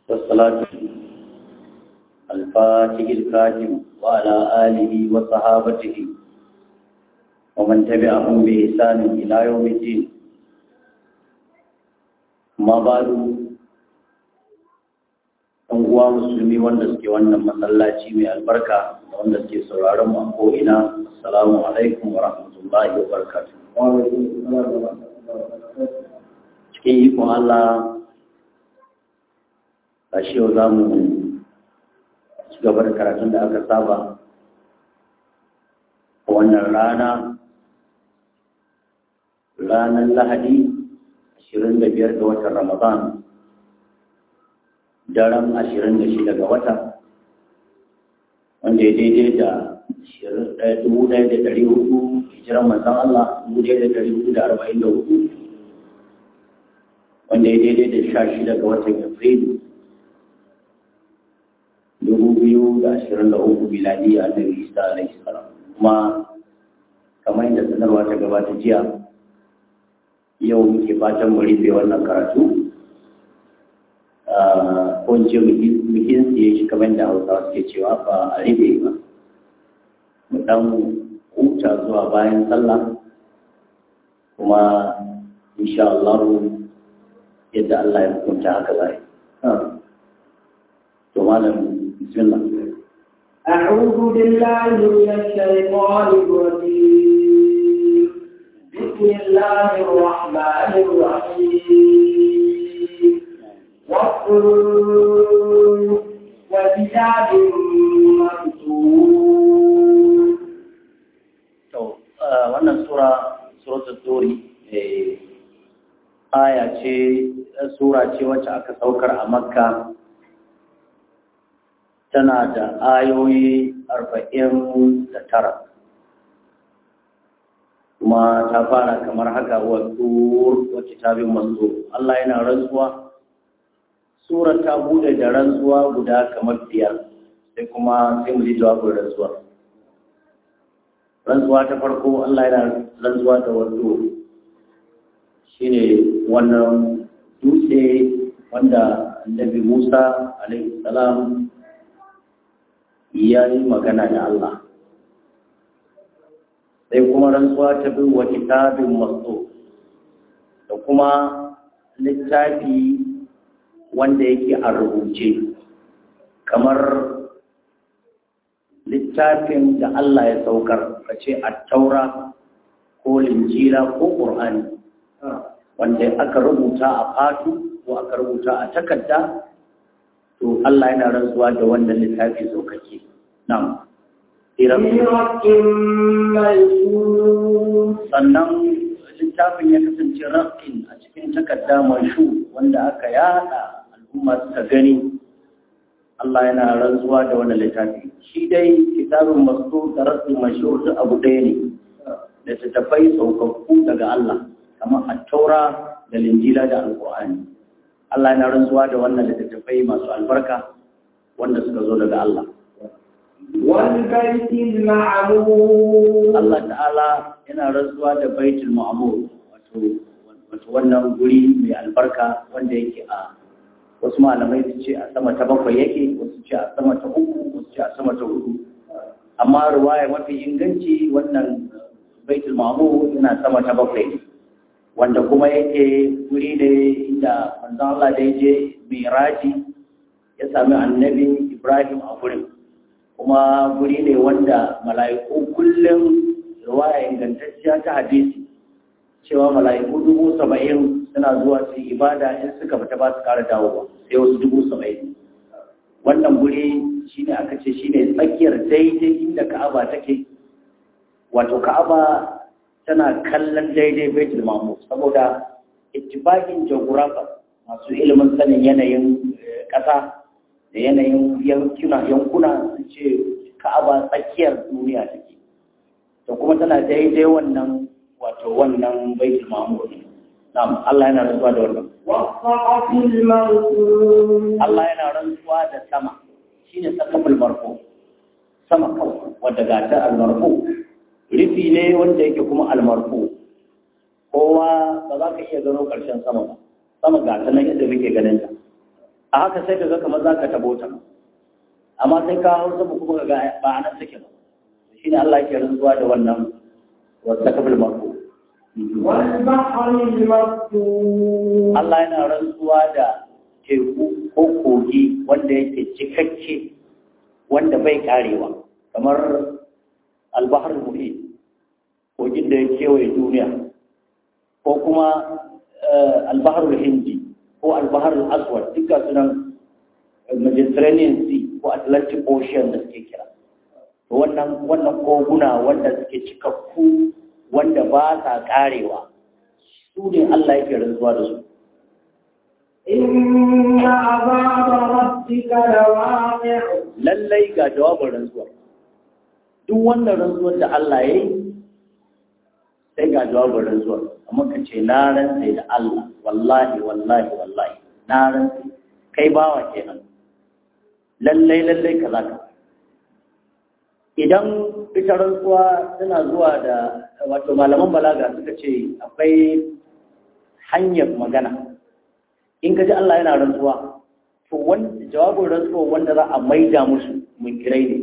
والصلاة الفاتح الكاتم وعلى آله وصحابته ومن تبعهم بإحسان إلى يوم الدين ما بعد ɗan uwa musulmi wanda suke wannan masallaci mai albarka da wanda suke sauraron mu a ko'ina assalamu alaikum wa rahmatullahi wa barakatuh cikin ikon Allah a shi yau za mu ci gaba da karatun da aka saba a wannan rana ranar lahadi 25 ga watan ramadan daren 26 ga wata wanda ya daidai da 1,400 hijiran manzan Allah 1,444 wanda ya daidai da 16 ga watan afrilu 2023 miladi a nabi isa alaihi salam kuma kamar yadda sanarwa ta gabata jiya yau muke fatan mu rufe wannan karatu ko in ce bikin siye shi kamar da hausawa suke cewa ba a rufe ba mu dan huta zuwa bayan sallah kuma insha Allah yadda Allah ya hukunta haka zai to malam bismillah أعوذ بالله من الشيطان الرجيم بسم الله الرحمن الرحيم والطور وكتاب مكتوب to wannan sura suratul turi aya ce sura ce wacce aka saukar a makka tana da ayoyi arba'in da tara kuma ta fara kamar haka wa tur wa kitabin manzo Allah yana rantsuwa surar ta bude da rantsuwa guda kamar biyar sai kuma sai mu ji jawabin rantsuwa rantsuwa ta farko Allah yana rantsuwa da wato shine wannan dutse wanda annabi Musa alaihi salam ya yi magana da Allah sai kuma rantsuwa ta bi wa kitabin masu da kuma littafi wanda yake a rubuce kamar littafin da Allah ya saukar ka ce a taura ko linjira ko ƙur'ani wanda aka rubuta a fatu ko aka rubuta a takarda to Allah yana rantsuwa da wannan littafi saukake nan sannan littafin ya kasance raƙin a cikin takarda mashu wanda aka yada al'umma suka gani Allah yana rantsuwa da wannan littafi shi dai kitabun masu da rasul mashhur duk abu ɗaya ne da tattafai saukakku daga Allah kamar at-taura da linjila da alqur'ani Allah yana rantsuwa da wannan littattafai masu albarka wanda suka zo daga Allah والبيت المعمور Allah ta'ala yana rantsuwa da baitul ma'mur wato wato wannan guri mai albarka wanda yake a wasu malamai su ce a sama ta bakwai yake wasu ce a sama ta uku wasu ce a sama ta hudu amma ruwaya mafi inganci wannan baitul ma'mur yana sama ta bakwai wanda kuma yake guri ne inda manzon Allah da je miraji ya sami annabi Ibrahim a gurin kuma guri ne wanda mala'iku kullum ruwaya ingantacciya ta hadisi cewa mala'iku dubu saba'in suna zuwa su ibada in suka fita ba su kara dawo ba sai wasu dubu saba'in wannan guri shine aka ce shine tsakiyar daidai inda ka'aba take wato ka'aba tana kallon daidai baitul mamur saboda ittifaqin geographer masu ilimin sanin yanayin ƙasa da yanayin yankuna yankuna su ce ka'aba tsakiyar duniya take to kuma tana daidai wannan wato wannan baitul mamur na'am Allah yana rantsuwa da wannan والسقف المرفوع Allah yana rantsuwa da sama shine sakaful marfu sama kawai wadda gata al-marfu rufi ne wanda yake kuma al-marfu kowa ba za ka iya gano ƙarshen sama ba sama ga ta nan yadda muke ganin ta a haka sai ka ga kamar za ka tabo ta amma sai ka hau sama kuma ga ba a nan take ba shi ne Allah ke rantsuwa da wannan wata kafin mako والبحر المسجور Allah yana rantsuwa da teku ko kogi wanda yake cikakke wanda bai karewa kamar albahar muhi kogin da ya kewaye duniya ko kuma albahar hindi ko albahar aswad duka sunan mediterranean sea ko atlantic ocean da suke kira to wannan wannan koguna wanda suke cikakku wanda ba sa karewa su ne Allah yake rantsuwa da su إن عذاب ربك لواقع lallai ga jawabin rantsuwa duk wannan rantsuwar da Allah ya yi sai ga jawabin rantsuwar amma ka ce na rantse da Allah wallahi wallahi wallahi na rantse kai bawa kenan lallai lallai ka zaka idan ita rantsuwa tana zuwa da wato malaman balaga suka ce akwai hanyar magana in ka ji Allah yana rantsuwa to wanda jawabin rantsuwa wanda za a maida musu munkirai ne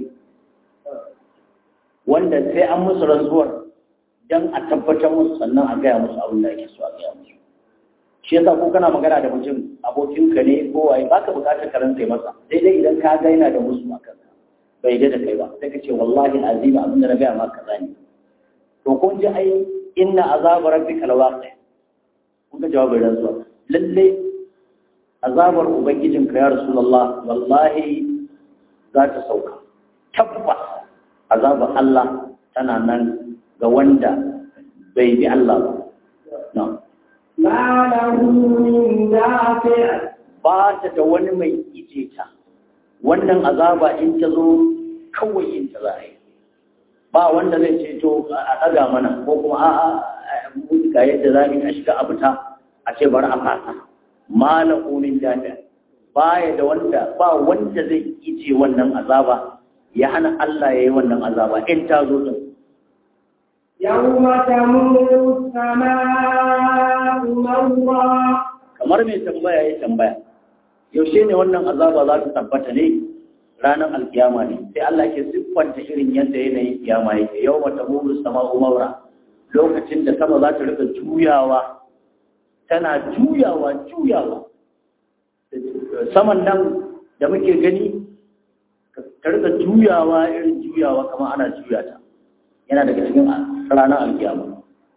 wanda sai an musu rantsuwar don a tabbatar musu sannan a gaya musu abin da ake so a gaya musu shi yasa ko kana magana da mutum abokinka ne ko waye baka bukatar ka rantsa masa sai dai idan ka ga yana da musu a kanka bai ga da kai ba sai ka ce wallahi azima abin da na gaya maka kaza ne to kun ji ai inna azaba rabbika lawaqi kun ga jawabin rantsuwa lalle azabar ubangijinka ya rasulullah wallahi za ta sauka tabbas azabar Allah tana nan ga wanda bai bi Allah ba na'am ما له من دافع ba ta da wani mai ije ta wannan azaba in ta zo kawai yin ta za a yi ba wanda zai ce to a ɗaga mana ko kuma a'a mu ga yadda za mu yi a shiga a fita a ce bari a fasa malam umin jami'a baya da wanda ba wanda zai ije wannan azaba ya hana Allah ya yi wannan azaba in ta zo din يوم تمور السماء مورا kamar mai tambaya ya tambaya yaushe ne wannan azaba za ta tabbata ne ranar alkiyama ne sai Allah ke siffanta irin yadda yanayin kiyama yake yau mata muru sama umaura lokacin da sama za ta rika juyawa tana juyawa juyawa saman nan da muke gani ta rika juyawa irin juyawa kamar ana juya ta yana daga cikin ranar alkiyama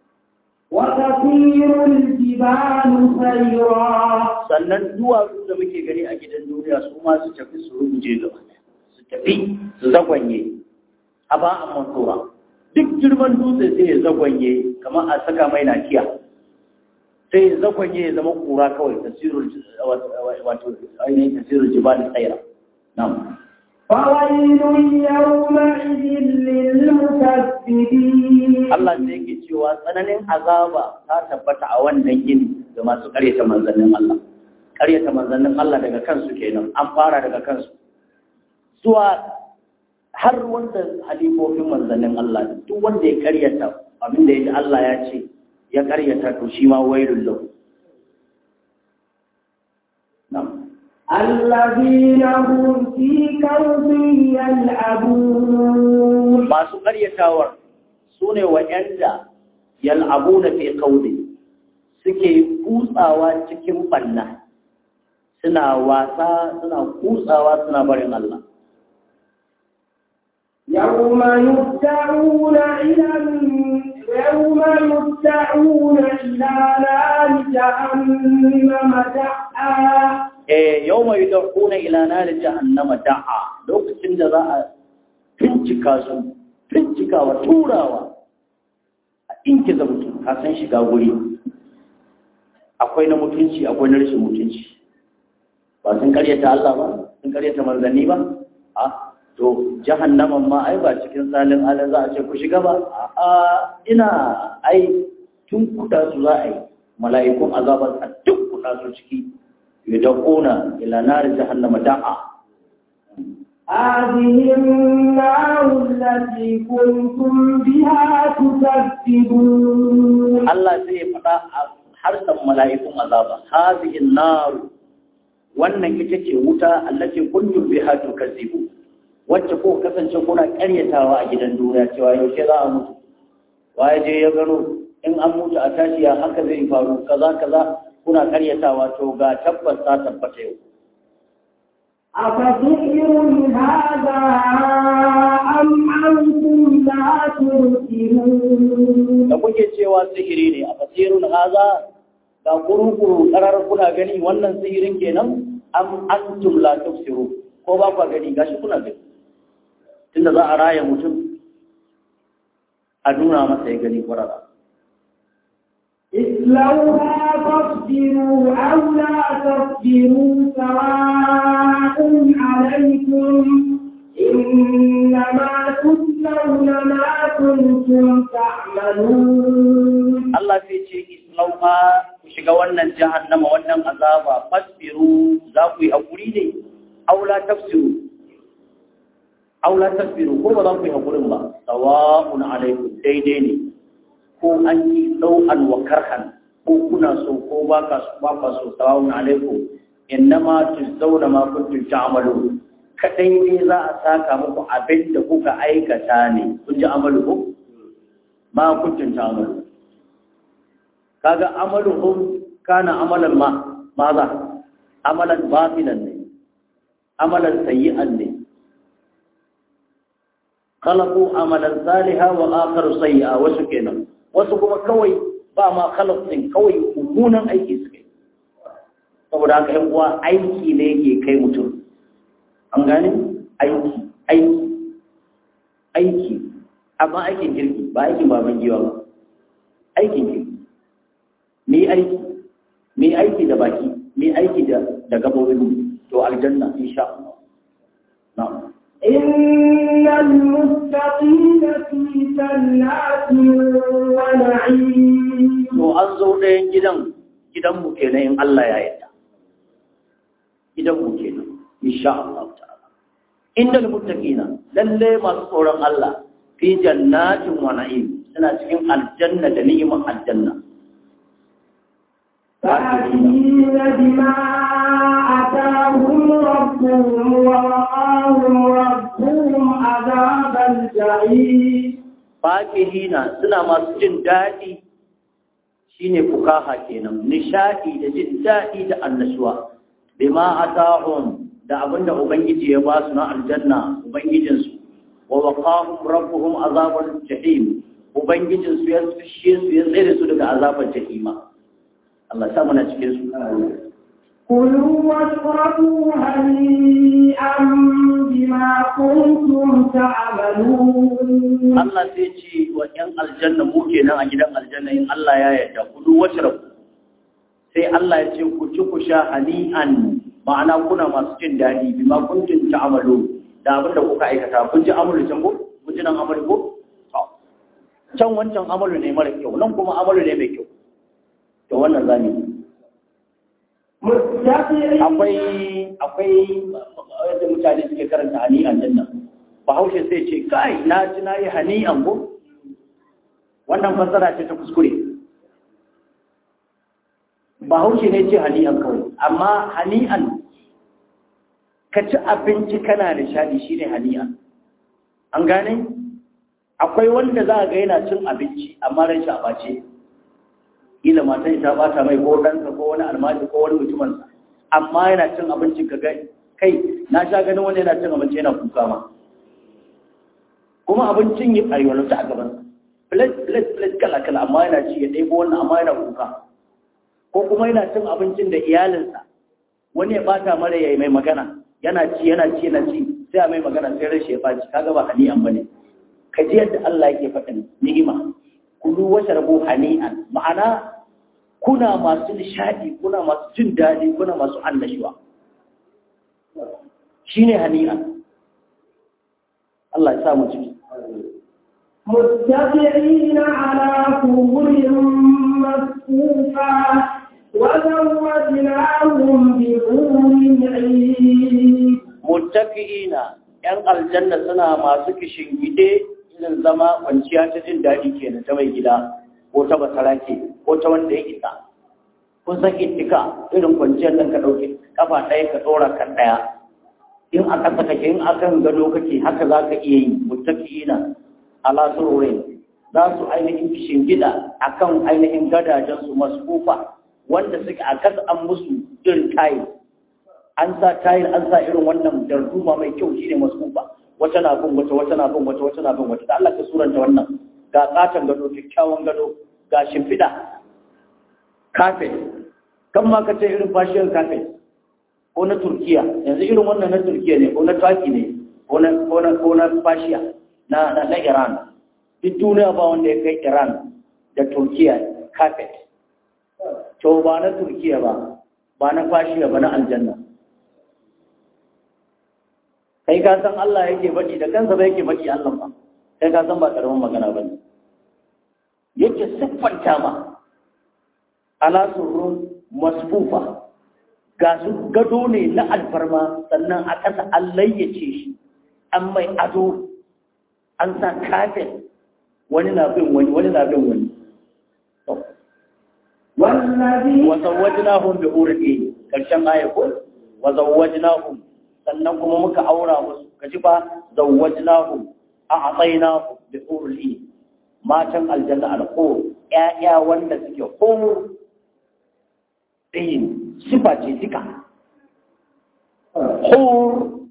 وتطير الجبال سيرا sannan duwatsu da muke gani a gidan duniya su ma su tafi su rubuje gaba ɗaya. su tafi su zagwanye a ba a mantura duk girman dutse sai ya zagwanye kamar a saka mai nakiya sai ya zagwanye ya zama kura kawai tasirul wato ainihin tasirul jibali tsaira na'am فويل يومئذ للمكذبين Allah sai yake cewa tsananin azaba ta tabbata a wannan gini ga masu karyata manzannin Allah. Karyata manzannin Allah daga kansu kenan, an fara daga kansu. Zuwa har wanda halifofin manzannin Allah, duk wanda ya karyata abin da ya ji Allah ya ce, ya karyata to shi ma wailun lahu. Na'am. الذين هم في كوف يلعبون Masu karyatawar su ne wa'yanda yal'abu na fi kaudi suke kutsawa cikin banna suna wasa suna kutsawa suna barin Allah يوم يدعون إلى يوم يدعون إلى نار جهنم دعا eh yawma yud'una ila nar jahannama da'a lokacin da za a bincika su bincikawa turawa a inkiza mutum ka san shiga guri akwai na mutunci akwai na rashin mutunci ba sun karyata Allah ba sun karyata manzanni ba a to jahannaman ma ai ba cikin salin alin za a ce ku shiga ba a ina ai tun kuda su za a yi mala'ikun azabar a duk kuda su ciki yudquna ila nar jahannama da'a هذه النار التي كنتم بها تكذبون Allah sai ya faɗa a harshen mala'ikun azaba hazihin nar wannan ita ce wuta allati kuntum biha tukazzibu wacce ko kasance kuna karyatawa a gidan duniya cewa yaushe za a mutu waye je ya gano in an mutu a tashi ya haka zai faru kaza kaza kuna karyatawa to ga tabbas ta tabbata yau أفسحر هذا أم أنتم لا تبصرون da kuke cewa sihiri ne a fasirun haza ga kurukuru karar kuna gani wannan sihirin kenan am antum la tufsiru ko ba ku gani gashi kuna gani tunda za a raya mutum a nuna masa ya gani kwarara اصلوها فاصبروا أو لا تصبروا سواء عليكم إنما تجزون ما كنتم تعملون Allah sai ce islauha ku shiga wannan jahannama wannan azaba fasbiru za ku yi hakuri ne aula tafsiru aula tafsiru ko ba za ku yi hakurin ba sawa'un alaikum daidai ne ko an yi ɗau'an wa karhan ko kuna so ko ba ka so ba ka so sawa'un alaikum innama tujzauna ma kuntum ta'malu kadai ne za a saka muku abin da kuka aikata ne kun ji amalu ko ma kuntum ta'malu kaga amaluhum kana amalan ma maza amalan batilan ne amalan sayyi'an ne khalaqu amalan salihan wa akharu sayyi'a wasu kenan wasu kuma kawai ba ma khalaq din kawai mummunan aiki suke saboda haka yan uwa aiki ne yake kai mutum an gane aiki aiki aiki amma aikin kirki ba aikin baban giwa ba aikin kirki mi aiki mi aiki da baki mi aiki da da gabobin to aljanna insha Allah na'am إن المتقين في جنات ونعيم to an zo ɗayan gidan gidan mu kenan in Allah ya yarda gidan mu kenan insha Allah ta'ala innal muttaqina lalle masu tsoron Allah fi jannatin wa na'im suna cikin aljanna da ni'imar aljanna فاكهين بما آتاهم ربهم ووقاهم ربهم عذاب الجحيم fakihina suna masu jin daɗi shine fukaha kenan nishadi da jin daɗi da annashuwa bima atahum da abinda ubangiji ya ba su na aljanna ubangijinsu wa waqahum rabbuhum azabal jahim ubangijinsu ya fishe su ya tsere su daga azabar jahima Allah ya sa muna cikin su كلوا واشربوا هنيئا بما كنتم تعملون Allah sai ce wa ‘yan aljanna mu kenan a gidan aljanna in Allah ya yarda ku duk wasu rabu sai Allah ya ce ku ci ku sha hani'an ma'ana kuna masu jin daɗi bi ma kuntum ta'malu da abin da kuka aikata kun ji amalu can ko kun ji nan amalu ko To. can wancan amalu ne mara kyau nan kuma amalu ne mai kyau to wannan zamu yi متكئين akwai akwai yadda mutane suke karanta hani'an din nan bahaushe sai ce kai na ji na yi hani'an ko wannan fassara ce ta kuskure bahaushe ne ce hani'an kawai amma hani'an ka ci abinci kana nishadi shine hani'an an gane akwai wanda za a ga yana cin abinci amma ran shi a bace kila matan ta bata mai ko ɗansa ko wani almaji ko wani mutumin amma yana cin abincin ka gai kai na sha ganin wani yana cin abinci yana kuka ma kuma abincin yi ayyuansu a gaban plate plate plate kala kala amma yana ci ya ɗebo wannan amma yana kuka ko kuma yana cin abincin da iyalinsa wani ya bata mara yayi mai magana yana ci yana ci yana ci sai a mai magana sai rashi ya baci kaga ba hani'an bane ka ji yadda Allah yake faɗin ni'ima kulu washrabu hani'an ma'ana kuna masu nishadi kuna masu jin daɗi kuna masu annashuwa shine hani'an Allah ya sa mu ciki متكئين على سرر مصفوفة وزوجناهم بحور عين muttaqi'ina yan aljanna suna masu kishingide irin zama kwanciya ta jin daɗi kenan ta mai gida ko ta basarake ko ta wanda ya isa kun san ittika irin kwanciyar nan ka ɗauki kafa ɗaya ka ɗora kan ɗaya in a ƙasa kake in a kan gado kake haka za ka iya yi muttaqiina ala sururin za su ainihin shingida a kan ainihin gadajensu masfufa wanda suke a kasa an musu irin tayil an sa tayil an sa irin wannan darduma mai kyau shine masfufa wata na bin wata wata na bin wata wata na bin wata da Allah ka suranta wannan ga katon gado kyakkyawan gado ga shimfiɗa kafet kan ma ka ce irin fashiyar kafet ko na turkiya yanzu irin wannan na turkiya ne ko na taki ne ko na ko na ko na fashiya na na, na iran duk duniya ba wanda ya kai iran da turkiya kafet to ba na turkiya ba ba na fashiya ba na aljanna kai ka san Allah yake faɗi da kansa ba yake faɗi Allah ba kai ka san ba karamin magana ba ne yake siffanta ma ala surrun masfufa ga su gado ne na alfarma sannan a ƙasa an layyace shi an mai ado an sa kafin wani na bin wani wani na bin wani والذي wazawwajnahum bi urdi karshen aya ko wazawwajnahum sannan kuma muka aura musu kaji ba zawwajnahum a atainahum bi urdi matan aljanna al-qur ƴaƴa wanda suke hur din sifa ce duka hur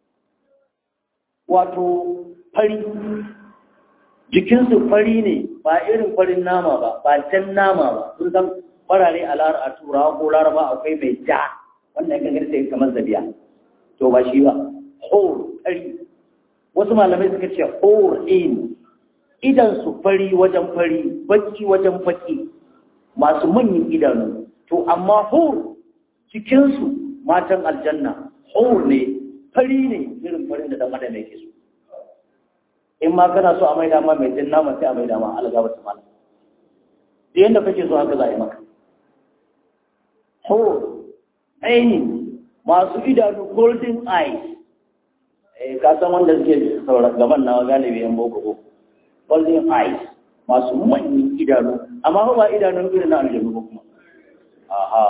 wato fari jikinsu fari ne ba irin farin nama ba ba jan nama ba sun san farare a lara a turawa ko laraba akwai mai ja wannan ya gangar sai kamar zabiya to ba shi ba hor fari wasu malamai suka ce hor in idan su fari wajen fari baki wajen baki masu manyan idanu to amma hor cikinsu matan aljanna hor ne fari ne irin farin da dan adam yake so in ma kana so a maida ma mai jin nama sai a maida ma algaba ta mala da yanda kake so haka za a yi maka ho aini masu idanu golden eyes eh ka san wanda suke sauran gaban nawa galibi yan boko ko golden eyes masu manyan idanu amma ba idanun irin na aljanu ba kuma aha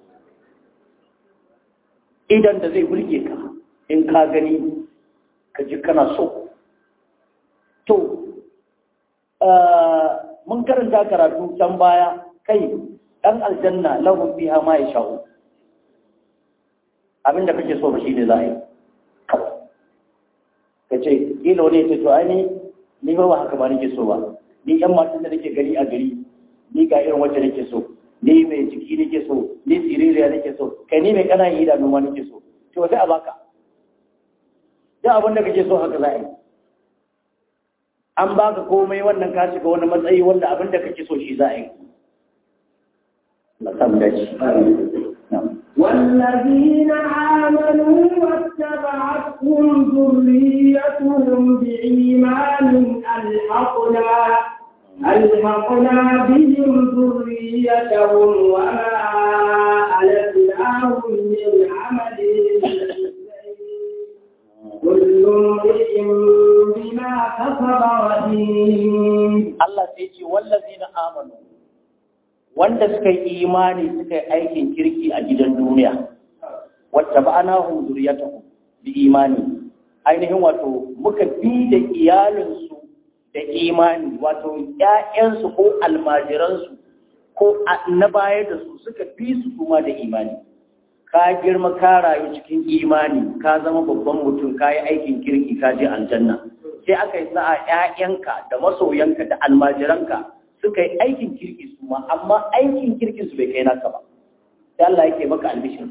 idan da zai burge ka in ka gani ka ji kana so to mun karanta karatu can baya kai ɗan aljanna lahum fiha ma yasha'u abinda kake so ba shi ne za a yi ka ce ilo ne ce to ai ni ni ba ba haka ba nake so ba ni yan matan da nake gari a gari ni ga irin wacce nake so ni mai jiki nake so ni siririya nake so kai ni mai kana yi idanu ma nake so to sai a baka duk abin da kake so haka za a yi an baka komai wannan ka shiga wani matsayi wanda abin da kake so shi za a yi masam dace والذين آمنوا واتبعتهم ذريتهم بإيمان ألحقنا ألحقنا بهم ذريتهم وما ألتناهم من عملهم كل امرئ بما كسب رهين Allah sai ce wallazina amanu wanda suka yi imani suka yi aikin kirki a gidan duniya wacce ba ana hun zuriyatahum bi imani ainihin wato muka bi da iyalinsu da imani wato ƴaƴansu ko almajiransu ko na baya da su suka bi su kuma da imani ka girma ka rayu cikin imani ka zama babban mutum ka yi aikin kirki ka je aljanna sai aka yi sa'a ƴaƴanka da masoyanka da almajiranka suka yi aikin kirki su ma amma aikin kirkin su bai kai naka ba sai Allah yake maka albishir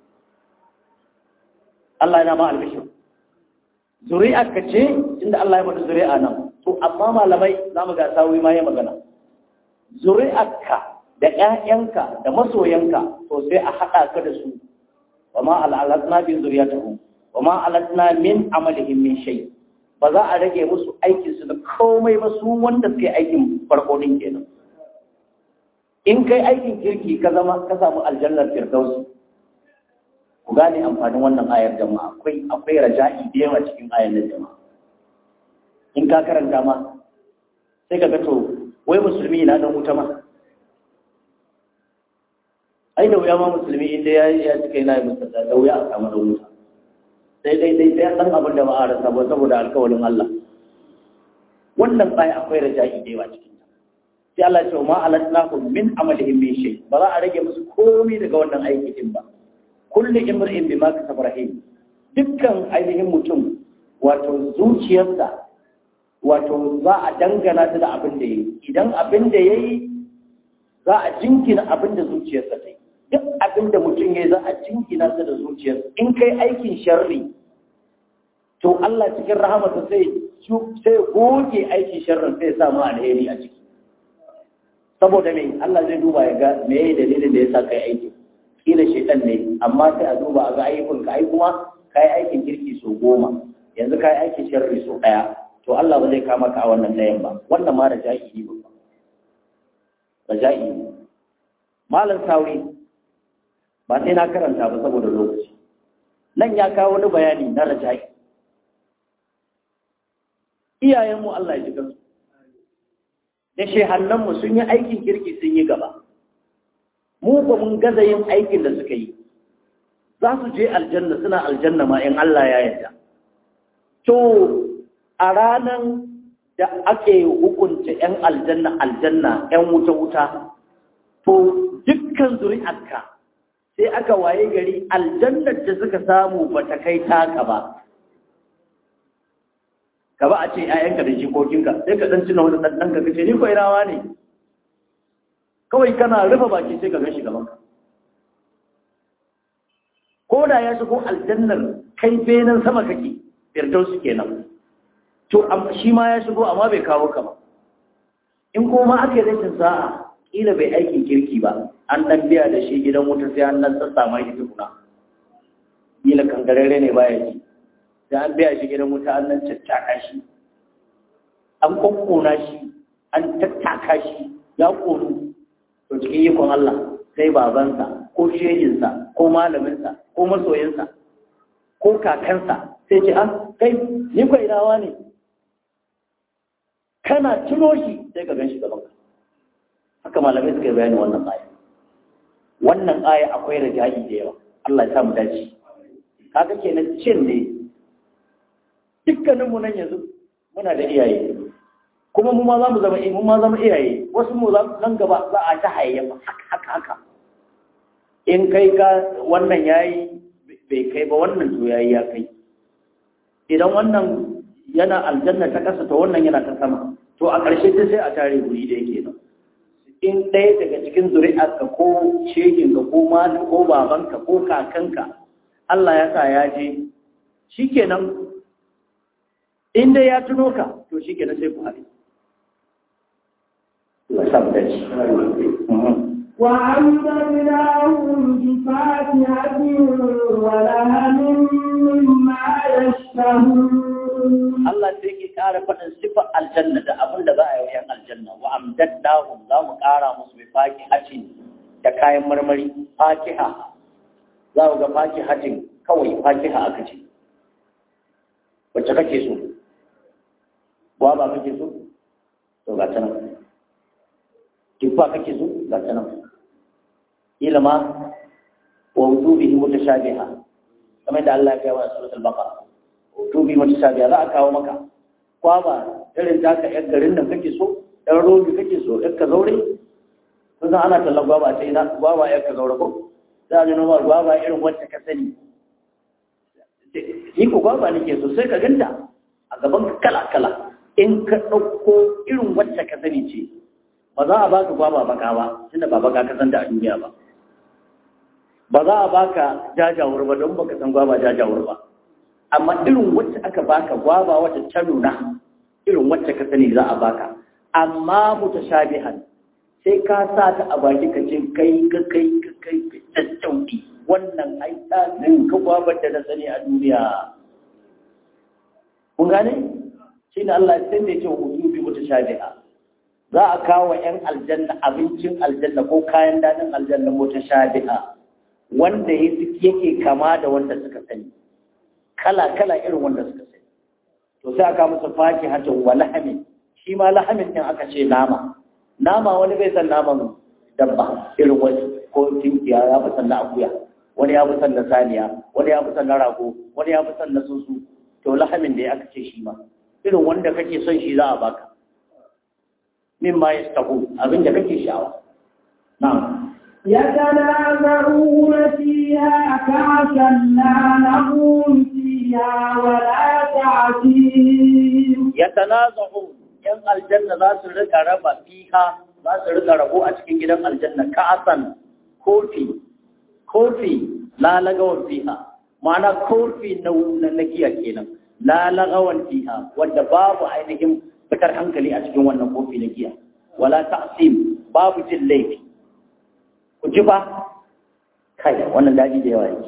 Allah yana ma albishir zuri'a ka ce inda Allah ya mata zuri'a nan to amma malamai za mu ga sawi ma ya magana zuri'arka da ƴaƴanka da masoyanka to sai a haɗa ka da su wa ma al'alatna bi zuriyatihim wa ma alatna min amalihim min shay ba za a rage musu aikin su da komai ba su wanda suke aikin farko din kenan in kai aikin kirki ka zama ka samu aljannar firdausi ku gane amfanin wannan ayar jama'a akwai akwai raja'i da yawa cikin ayar nan jama'a in ka karanta ma sai ka ga to wai musulmi na dan wuta ma ai da wuya ma musulmi inda ya ya cika yana yi musulmi da wuya a samu da wuta sai dai dai sai dan abin da ba a rasa ba saboda alkawarin Allah wannan aya akwai raja'i da yawa cikin ta sai Allah ya ce ma alatnahu min amalihim min shay ba za a rage musu komai daga wannan aiki din ba kullu imrin bima kasaba rahim dukkan ainihin mutum wato zuciyarsa wato za a dangana ta da abin da yayi idan abin da yayi za a jinkina abin da zuciyarsa ta yi duk abin da mutum ya za a jinkina sa da zuciyarsa in kai aikin sharri to Allah cikin rahamarsa sai sai goge aikin sharrin sai ya samu alheri a ciki saboda me Allah zai duba ya ga me ya dalilin da ya sa kai aiki kila shaitan ne amma sai a duba a ga ayyukan ka ai kuma kai aikin kirki so goma yanzu kai aikin sharri so daya to Allah ba zai kama ka a wannan dayan ba wannan ma da jahili ba raja'i malam sauri ba sai na karanta ba saboda lokaci nan ya kawo wani bayani na raja'i iyayenmu Allah ya ji kansu da shehannanmu sun yi aikin kirki sun yi gaba mu ba mun gaza yin aikin da suka yi za su je aljanna suna aljanna ma in Allah ya yarda to a ranan da ake hukunta 'yan aljanna aljanna 'yan wuta-wuta to dukkan zuri'arka sai aka waye gari aljannar da suka samu ba ta kai taka ba ka ba a ce 'ya'yanka da jikokinka sai ka ɗan tuna wani ɗanɗanka ka ce ni kwai rawa ne kawai kana rufe baki sai ka gan shi gabanka ko da ya shigo aljannar kai benin sama kake firdausu kenan to shi ma ya shigo amma bai kawo ka ba in kuma aka yi rashin sa'a kila bai aikin kirki ba an dan biya da shi gidan wuta sai an nan sassa mai shi tukuna kila kangarare ne baya ji sai an biya shi gidan wuta an nan caccaka shi an kokkona shi an tattaka shi ya konu to cikin ikon Allah sai babansa ko shehinsa ko malaminsa ko masoyinsa ko kakansa sai ce an kai ni kwai rawa ne kana tuno shi sai ka gan shi gabanka haka malamai suka yi bayani wannan aya wannan aya akwai raja'i da yawa Allah ya sa mu dace kaga kenan cin ne dukkanin mu nan yanzu muna da iyaye kuma mu ma za mu zama mu ma zama iyaye wasu mu nan gaba za a ta hayayyafa haka haka haka in kai ka wannan yayi bai kai ba wannan to yayi ya kai idan wannan yana aljanna ta kasa to wannan yana ta sama to a ƙarshe ta sai a tare guri da yake nan in ɗaya daga cikin zuri'arka ko shekinka ko mali ko babanka ko kakanka Allah ya sa ya je shikenan in dai ya tuno ka to shikenan sai ku haɗe Allah sa mu dace وأمددناهم بفاكهة ولهم مما يشتهون Allah sai ke ƙara faɗin sifar aljanna da abin da za a yi wa ‘yan aljanna wa amdaddahum za mu ƙara musu bi fakihatin da kayan marmari fakiha za mu ga fakihatin kawai fakiha aka ce wacce kake so gwaba kake so to ga ta nan tuffa kake so ga ta nan ilma wa wujubihi mutashabiha kamar da Allah ya kai wa suratul baqara tubi mutashabiha za a kawo maka kwaba irin taka yar garin nan kake so ɗan robi kake so yar ka zaure kun san ana tallan gwaba sai na gwaba yar ka zaure ko za a nuna ma gwaba irin wacce ka sani ni ko gwaba nake so sai ka ganta a gaban ka kala kala in ka ɗauko irin wacce ka sani ce ba za a baka gwaba baka ba tunda ba baka ka san da a duniya ba ba za a baka jajawur ba don baka san gwaba jajawur ba amma irin wacce aka baka gwaba wacce ta nuna irin wacce ka sani za a baka amma mutashabihan sai ka sa ta a baki ka ce kai ka kai ka kai ka tattauki wannan ai ta ka gwabar da na sani a duniya kun gane shi ne Allah sai da yake wujubi mutashabiha za a kawo wa 'yan aljanna abincin aljanna ko kayan daɗin aljanna mutashabiha wanda yake kama da wanda suka sani kala-kala irin wanda suka sai to sai aka musu faki hatin wa lahamin shi ma lahamin din aka ce nama nama wani bai san naman dabba irin wani ko tinkiya ya fi son na akuya wani ya fi son na saniya wani ya fi son na rago wani ya fi son na sunsu to lahamin da ya aka ce shi ma irin wanda kake son shi za a baka min ma yastahu abin da kake sha'awa na'am يتنازعون فيها كعسا لا لغو فيها ولا تعتيم yatanaza'un yan aljanna za su rika raba fiha za su rika rabo a cikin gidan aljanna ka'asan kofi kofi la lagawan fiha ma'ana kofi na na giya kenan la lagawan fiha wanda babu ainihin fitar hankali a cikin wannan kofi na giya wala ta'sim babu jin laifi ku ji ba kai wannan daji da yawa yake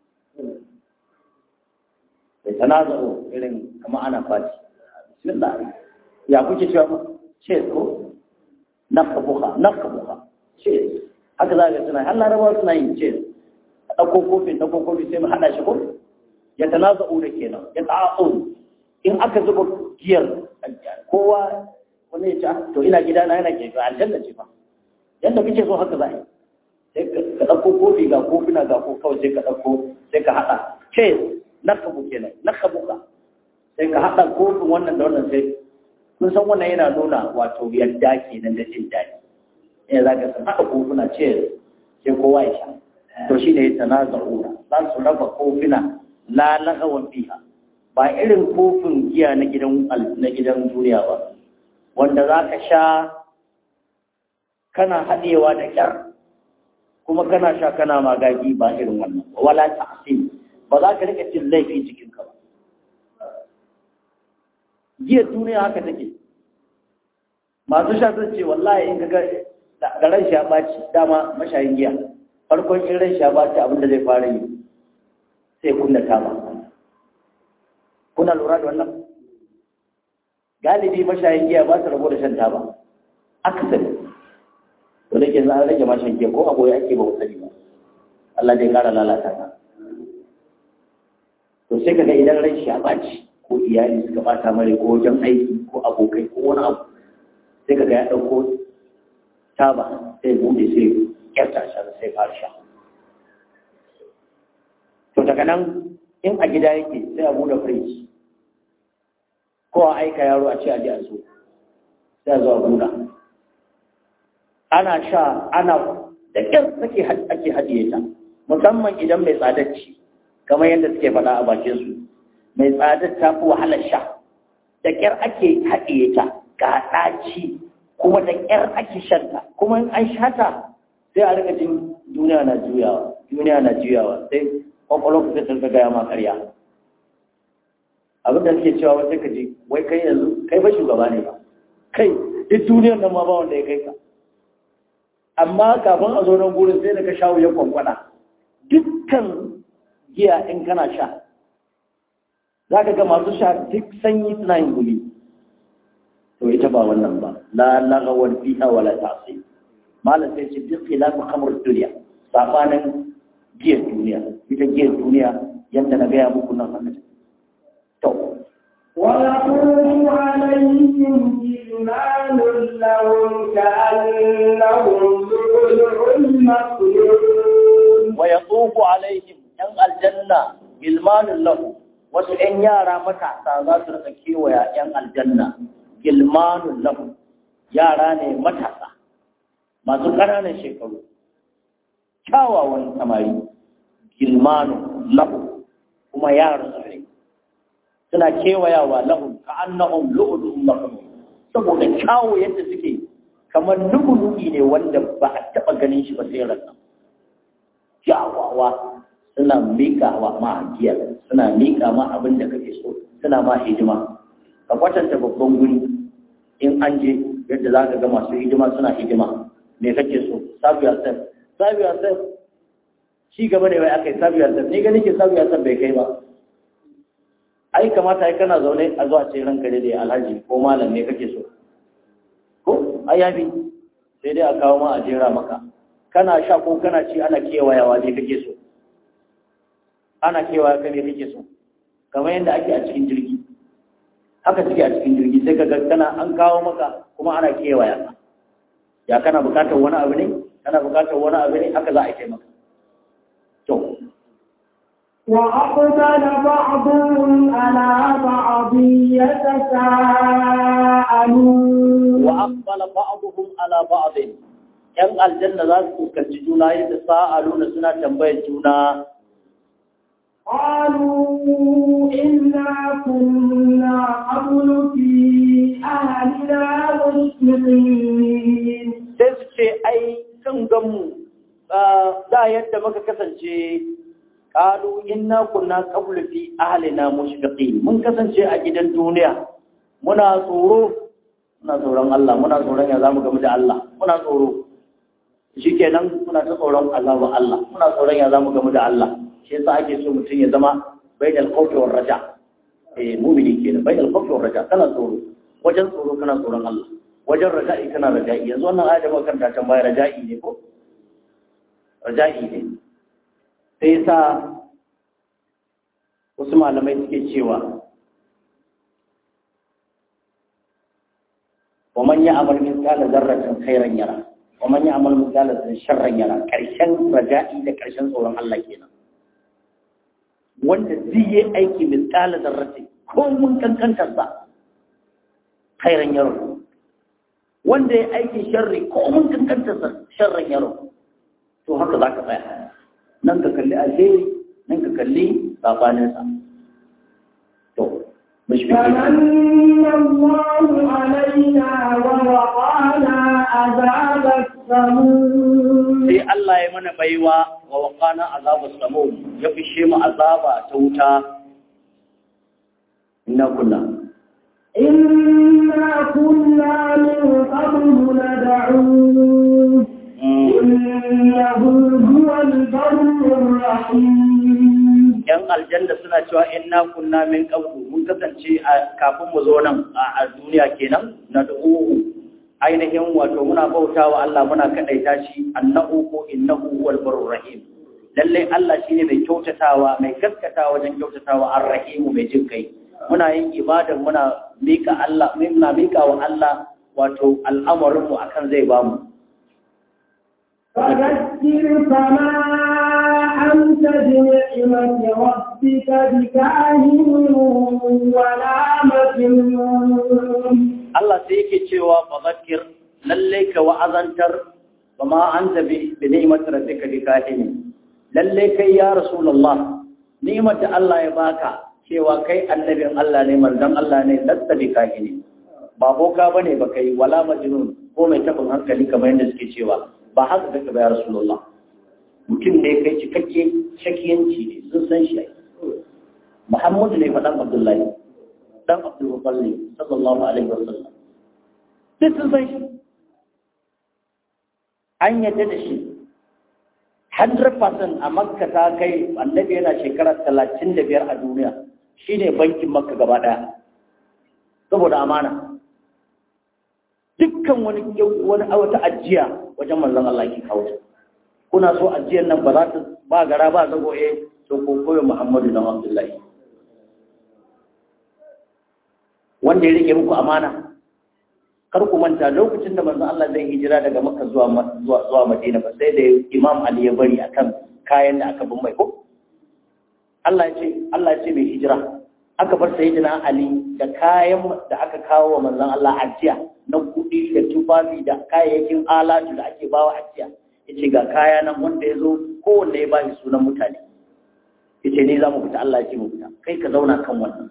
bai tanaza'u irin kama ana fati bismillah ya kuke cewa mu ce ko nakabuha nakabuha ce haka za ka suna har larabawa suna yin ce a ɗauko kofin ɗauko kofi sai mu haɗa shi ko ya tanaza'u da kenan ya ta'a'u in aka zuba giyar kowa wani ya ce to ina gida na yana ke ga aljanna ce fa yadda kake so haka za a yi sai ka ɗauko kofi ga kofina ga ko kawai sai ka ɗauko sai ka haɗa ce nakabu kenan nakabuka sai ka haɗa kofin wannan da wannan sai kun san wannan yana nuna wato yadda ke nan da jin daɗi ne za ka san haɗa kofuna ce sai kowa ya sha to shi ne ta nazarura za su raba kofina la lagawan fiha ba irin kofin giya na gidan na gidan duniya ba wanda za ka sha kana haɗewa da ƙyar kuma kana sha kana magagi ba irin wannan wala ta'sim ba za ka rika cin laifi cikinka ba giyar duniya haka take masu sha sun ce wallahi in kaga da ran sha baci dama mashayin giya farkon in ran sha baci abin da zai fara yi sai kunna taba kuna lura da wannan galibi mashayin giya ba su rabo da shan taba akasari to da ke za a rage mashan giya ko agoya ake ba sani ba Allah dai kara lalata ta to sai kaga idan ran sha baci ko iyali suka bata mare ko wajen aiki ko abokai ko wani abu sai kaga ya ɗauko taba sai bude sai kyarta sha sai fara sha to daga nan in a gida yake sai a bude firiji ko a aika yaro a ce a je a so sai a zo a buɗa ana sha ana da ƙyar ake ake haɗiye ta musamman idan mai tsadacci kamar yadda suke faɗa a bakin su mai tsadar ta fi wahalar sha da ƙyar ake haɗiye ta ga ɗaci kuma da ƙyar ake shanta kuma in an shata sai a rika jin duniya na juyawa duniya na juyawa sai kwakwalwa ku sai gaya ma ƙarya abin da suke cewa wata ka ji wai kai yanzu kai ba shugaba ne ba kai duk duniyar nan ma ba wanda ya kai ka amma kafin a zo nan gurin sai da ka sha wuyan kwankwada dukkan giya in kana sha za ka ga masu sha duk sanyi suna yin gumi to ita ba wannan ba la lagawar fiha wala ta'si malam sai ce duk khilafu khamr dunya sabanin giyar duniya ita giyar duniya yanda na gaya muku nan haka to ويطوف عليهم جلمان لهم كأنهم لؤلؤ مكنون ويطوف عليهم yan aljanna gilmanun lahu wasu ‘yan yara matasa za su rika kewaya ‘yan aljanna gilmanun lahu yara ne matasa masu ƙananan shekaru kyawawan samari gilmanun lahu kuma yaran su ne suna kewayawa lahu ka annahum lu'lu'un maknun saboda kyawo yadda suke kamar lu'lu'i ne wanda ba a taɓa ganin shi ba sai ranar kyawawa suna miƙa wa mahajiyar suna miƙa ma abin da kake so suna ma hidima ka kwatanta babban guri in an je yadda za ka ga masu hidima suna hidima me kake so sabu yasef sabu yasef shi gaba ne wai aka yi sabu yasef ni gani ke sabu yasef bai kai ba ai kamata ai kana zaune a zuwa ce ranka da alhaji ko malam me kake so ko ai yafi sai dai a kawo ma a jera maka kana sha ko kana ci ana kewayawa me kake so ana kewaya ka me kake so kamar yadda ake a cikin jirgi haka suke a cikin jirgi sai ka kana an kawo maka kuma ana kewaya ya kana bukatar wani abu ne kana bukatar wani abu ne haka za a yi maka to وأقبل بعضهم على بعض يتساءلون وأقبل بعضهم على بعض ‘yan aljanna za su fuskanci juna yadda sa'aluna suna tambayar juna قالوا إنا كنا قبل في أهلنا مشفقين sai su ce ai kan ganmu da yadda muka kasance kalu inna kunna qablu fi ahlina mushfiqin mun kasance a gidan duniya muna tsoro muna tsoron Allah muna tsoron ya zamu gamu da Allah muna tsoro shikenan muna ta tsoron azabu Allah muna tsoron ya zamu gamu da Allah shi yasa ake so mutum ya zama bainal khawfi war raja eh mu'mini kenan bainal khawfi war raja kana tsoro wajen tsoro kana tsoron Allah wajen raja'i kana raja'i yanzu wannan ayat da muka karanta can baya raja'i ne ko raja'i ne sai sa wasu malamai suke cewa wa man ya'mal mithqala dharratin khairan yara wa man ya'mal mithqala dharratin sharran yara karshen raja'i da karshen tsoron Allah kenan wanda zai yi aiki mithqala dharratin ko mun kankantar sa khairan yara wanda ya aiki sharri ko mun kankantar sa sharran yara to haka zaka tsaya nan ka kalli alheri nan ka kalli sabaninsa to فمن الله علينا ووقانا عذاب السموم sai Allah ya mana baiwa wa waqana azabus samum ya fishe mu azaba ta wuta inna kunna إنا كنا من قبل ندعوه إنه هو البر الرحيم yan aljanna suna cewa inna kunna min qablu mun kasance a kafin mu zo nan a duniya kenan na du'u ainihin wato muna bautawa Allah muna kadaita shi annahu ko innahu huwal barur rahim lalle Allah shine mai kyautatawa mai gaskatawa wajen kyautatawa ar-rahim mai jin kai muna yin ibada muna mika Allah muna mika wa Allah wato al'amarin mu akan zai bamu فذكر فما أنت بنعمة ربك بكاهن ولا مجنون Allah sai yake cewa fadhakkir lalle ka wa'azantar bama anta bi bi ni'mati rabbika bi kahin lalle kai ya rasulullah ni'mar da Allah ya baka cewa kai annabin Allah ne manzon Allah ne lasta bi kahin ba boka bane ba kai wala majnun ko mai tabin hankali kamar yadda suke cewa ba haka kake ba ya rasulullah mutum ne kai cikakke shakiyanci ne sun san shi Muhammadu ne faɗan Abdullahi dan Abdul Muttalib sallallahu alaihi wasallam duk sun san shi an yadda da shi 100% a Makka ta kai annabi yana shekara 35 a duniya shine bankin Makka gaba daya saboda amana dukkan wani wani wata ajiya wajen manzon Allah ke kawo ta kuna so ajiyar nan ba za ta ba gara ba zago eh to ko koyo Muhammadu dan Abdullahi wanda ya rike muku amana kar ku manta lokacin da manzon Allah zai hijira daga Makka zuwa zuwa zuwa Madina ba sai da Imam Ali ya bari akan kayan da aka bin mai ko Allah ya ce Allah ya ce bai hijira aka bar sayyidina Ali da kayan da aka kawo wa manzon Allah ajiya na kuɗi da tufafi da kayayyakin alatu da ake bawa ajiya yace ga kaya nan wanda ya zo kowanne ya bashi sunan mutane yace ni za mu fita Allah ya ce mu fita kai ka zauna kan wannan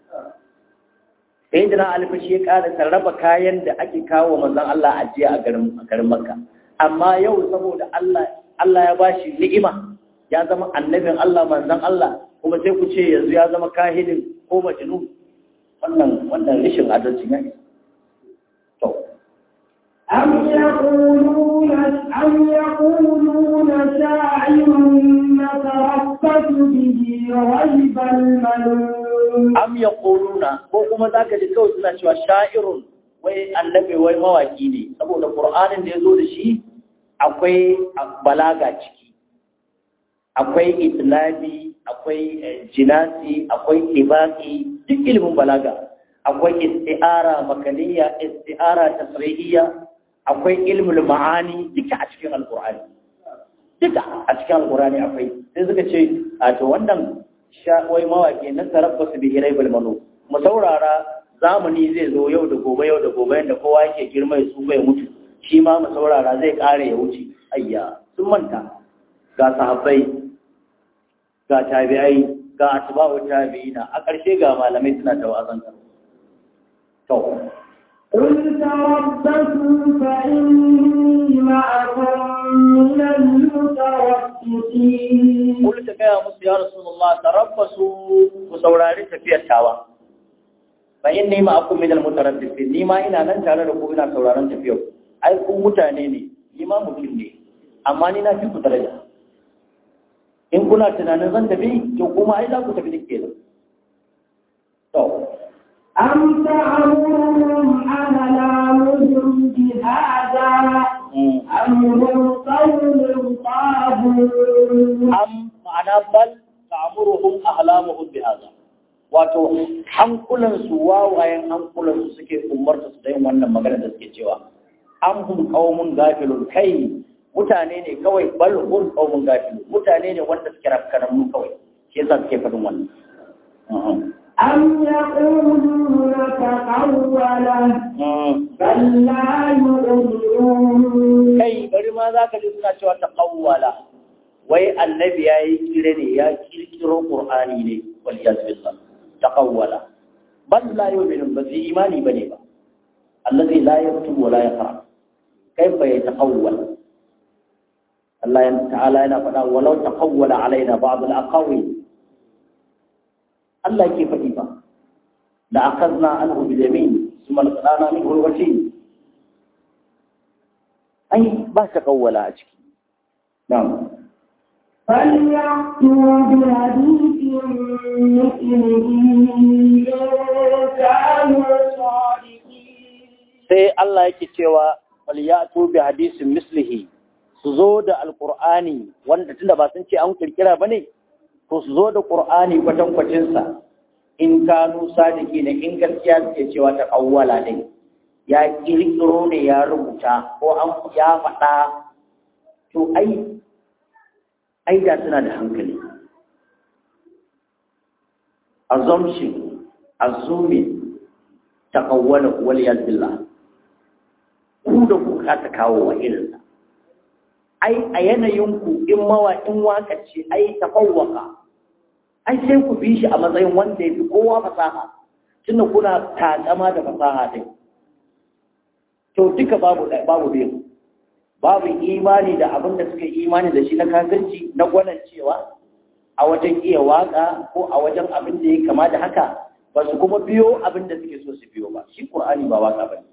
sai jina alfashi ya ƙara sarrafa kayan da ake kawo manzon Allah a jiya a garin a garin Makka amma yau saboda Allah Allah ya bashi ni'ima ya zama annabin Allah manzon Allah kuma sai ku ce yanzu ya zama kahinin ko majnun wannan wannan rishin adalci ne to أم يقولون أم يقولون شاعر نتربص به ريب المنون am yaquluna ko kuma zaka ji kawai suna cewa sha'irun wai annabi wai mawaki ne saboda qur'anin da yazo da shi akwai balaga ciki akwai itlabi akwai jinasi akwai ibaqi duk ilimin balaga akwai isti'ara makaniya isti'ara tasrihiyya akwai ilmul ma'ani duka a cikin alqur'ani duka a cikin alqur'ani akwai sai suka ce a to wannan wai mawaki na tarabbasu bi iraibul manu mu saurara zamani zai zo yau da gobe yau da gobe yadda kowa yake girma ya tsufa ya mutu shi ma mu saurara zai kare ya wuce ayya sun manta ga sahabbai ga tabi'ai ga atba'u tabi'ina a ƙarshe ga malamai suna tawazanta to قل تربصوا فإني معكم من المتربصين قل تكيا musu ya rasulullah tarabbasu ku saurari tafiyar tawa fa inni ma'akum min al-mutarabbisin ni ma ina nan tare da ku ina sauraron tafiyar ai ku mutane ne ni ma mutum ne amma ni na fi ku daraja in kuna tunanin zan tafi to kuma ai za ku tafi duk kenan to أم تعمرهم أهلامهم بهذا أم هم قوم طاغون am ma'ana bal ta'muruhum ahlamuhum bihadha wato hankulan su wawayen hankulan su suke umarta su da yin wannan magana da suke cewa am hum qaumun gafilun kai mutane ne kawai bal hum qaumun gafilun mutane ne wanda suke rafkanan mu kawai shi yasa suke faɗin wannan أم يقولون تقوله بل لا يؤمنون kai bari ma za ka ji suna cewa ta kawwala wai annabi ya yi kire ne ya kirkiro qur'ani ne wal yazbillah ta kawwala bal la yu'minu ba su imani bane ba allazi la yaktubu wa la yaqra kaifa yataqawwal Allah ta'ala yana faɗa walau taqawwala alaina ba'd al-aqawil Allah ke faɗi ba la akhadna anhu bil yamin thumma laqana minhu al-watin ai ba ta kawwala a ciki na'am فليأتوا بحديث مثله إن كانوا صادقين sai Allah yake cewa waliyatu bi hadisin mislihi su zo da alqur'ani wanda tunda ba sun ce an kirkira bane to su zo da qur'ani kwatan kwatin sa in kanu sadiki ne in gaskiya suke cewa ta kawwala ne ya kirkiro ne ya rubuta ko an ya faɗa to ai ai da suna da hankali assumption assuming takawwala wal billah ku da ku ka ta kawo wa irinsa ai a yanayinku in mawa in waka ce ai tafawwaka ai sai ku bi shi a matsayin wanda ya fi kowa fasaha tunda kuna takama da fasaha din to duka babu babu biyu babu imani da abin da suka imani da shi na kafirci na gwanan cewa a wajen iya waka ko a wajen abin da ya kama da haka ba su kuma biyo abin da suke so su biyo ba shi qur'ani ba waka bane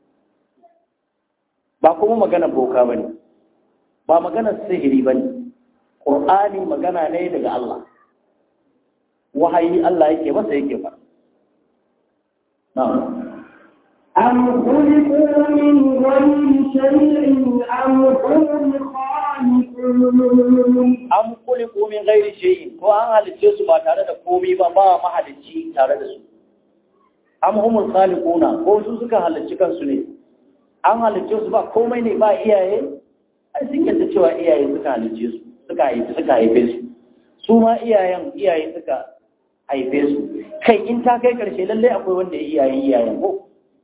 ba kuma magana boka bane ba magana sihiri bane qur'ani magana ne daga Allah wahayi Allah yake masa yake fa na'am أم خلقوا من غير شيء أم هم الخالقون an kuliku min gairi shay'in ko an halicce su ba tare da komai ba ba mahalicci tare da su am humul khaliquna ko su suka halicci kansu ne an halicce su ba komai ne ba iyaye ai sun yadda cewa iyaye suka halicce su suka haife suka haife su su ma iyayen iyaye suka haife su kai in ta kai karshe lalle akwai wanda ya iyaye iyayen ko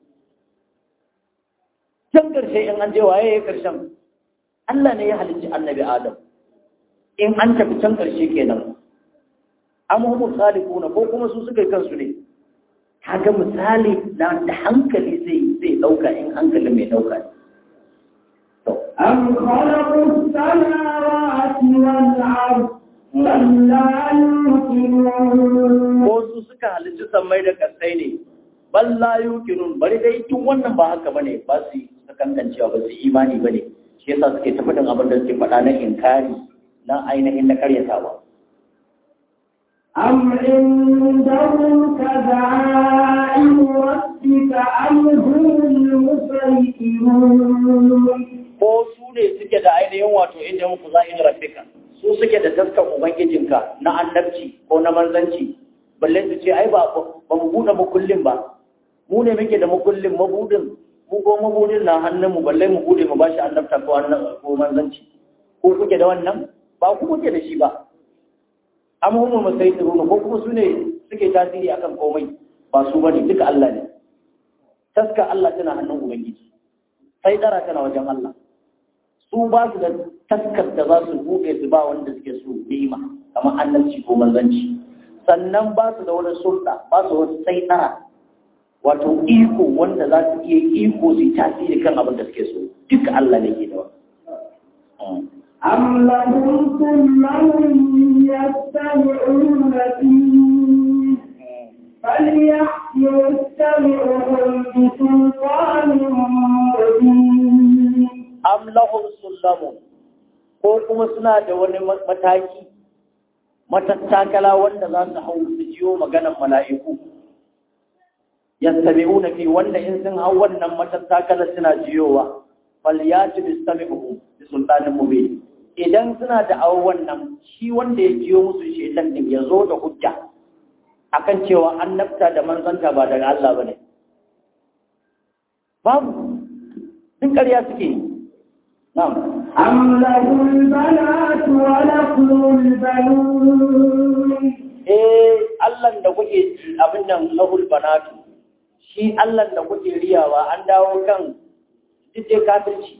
can karshe in an je waye ya karshen Allah ne ya halicci annabi Adam in an tafi can ƙarshe kenan amhumu salihuna ko kuma su suka yi kansu ne kaga misali na da hankali zai zai dauka in hankali mai dauka ne to أم خلقوا السماوات والأرض بل لا يوقنون ko su suka halicci sammai da kasai ne bal la yuqinun bari dai tun wannan ba haka bane ba su sakankancewa ba su imani bane shi yasa suke ta faɗin abin da suke faɗa na inkari na ainihin na karyatawa أم عندهم كذائن ربك أم هم المسيطرون ko su ne suke da ainihin wato inda muku za'in rabbika su suke da taskar ubangijinka na annabci ko na manzanci balle su ce ai ba ba mu buɗe makullin ba mu ne muke da makullin mabudin mu ko mabudin na hannun mu balle mu bude mu bashi annabta ko annan ko manzanci ko kuke da wannan ba ku kuke da shi ba am humul musaytiruna ko kuma su ne suke tasiri akan komai ba su bane duka Allah ne taska Allah tana hannun ubangiji sai dara tana wajen Allah su ba su da taskar da za su buɗe su ba wanda suke so ni'ima kamar annabci ko manzanci sannan ba su da wani sulɗa ba su wani sai dara wato iko wanda za su iya iko su tasiri kan abin da suke so duka Allah ne ke da wani أم لهم سلم يستمعون فيه فليأت مستمعهم بسلطان مبين am lahum sullamun ko kuma suna da wani mataki matattakala wanda za su hau su jiyo maganan mala'iku yastabi'una fi wanda in sun hau wannan matattakala suna jiyowa falyati bistami'uhum bi sultanin mubin idan suna da awon wannan shi wanda ya jiyo musu shedan din ya zo da hujja akan cewa annabta da manzanta ba daga Allah bane babu duk ƙarya suke yi na'am أم له البنات ولكم البنون eh Allah da kuke abin nan lahul banatu shi Allah da kuke riyawa an dawo kan duk kafirci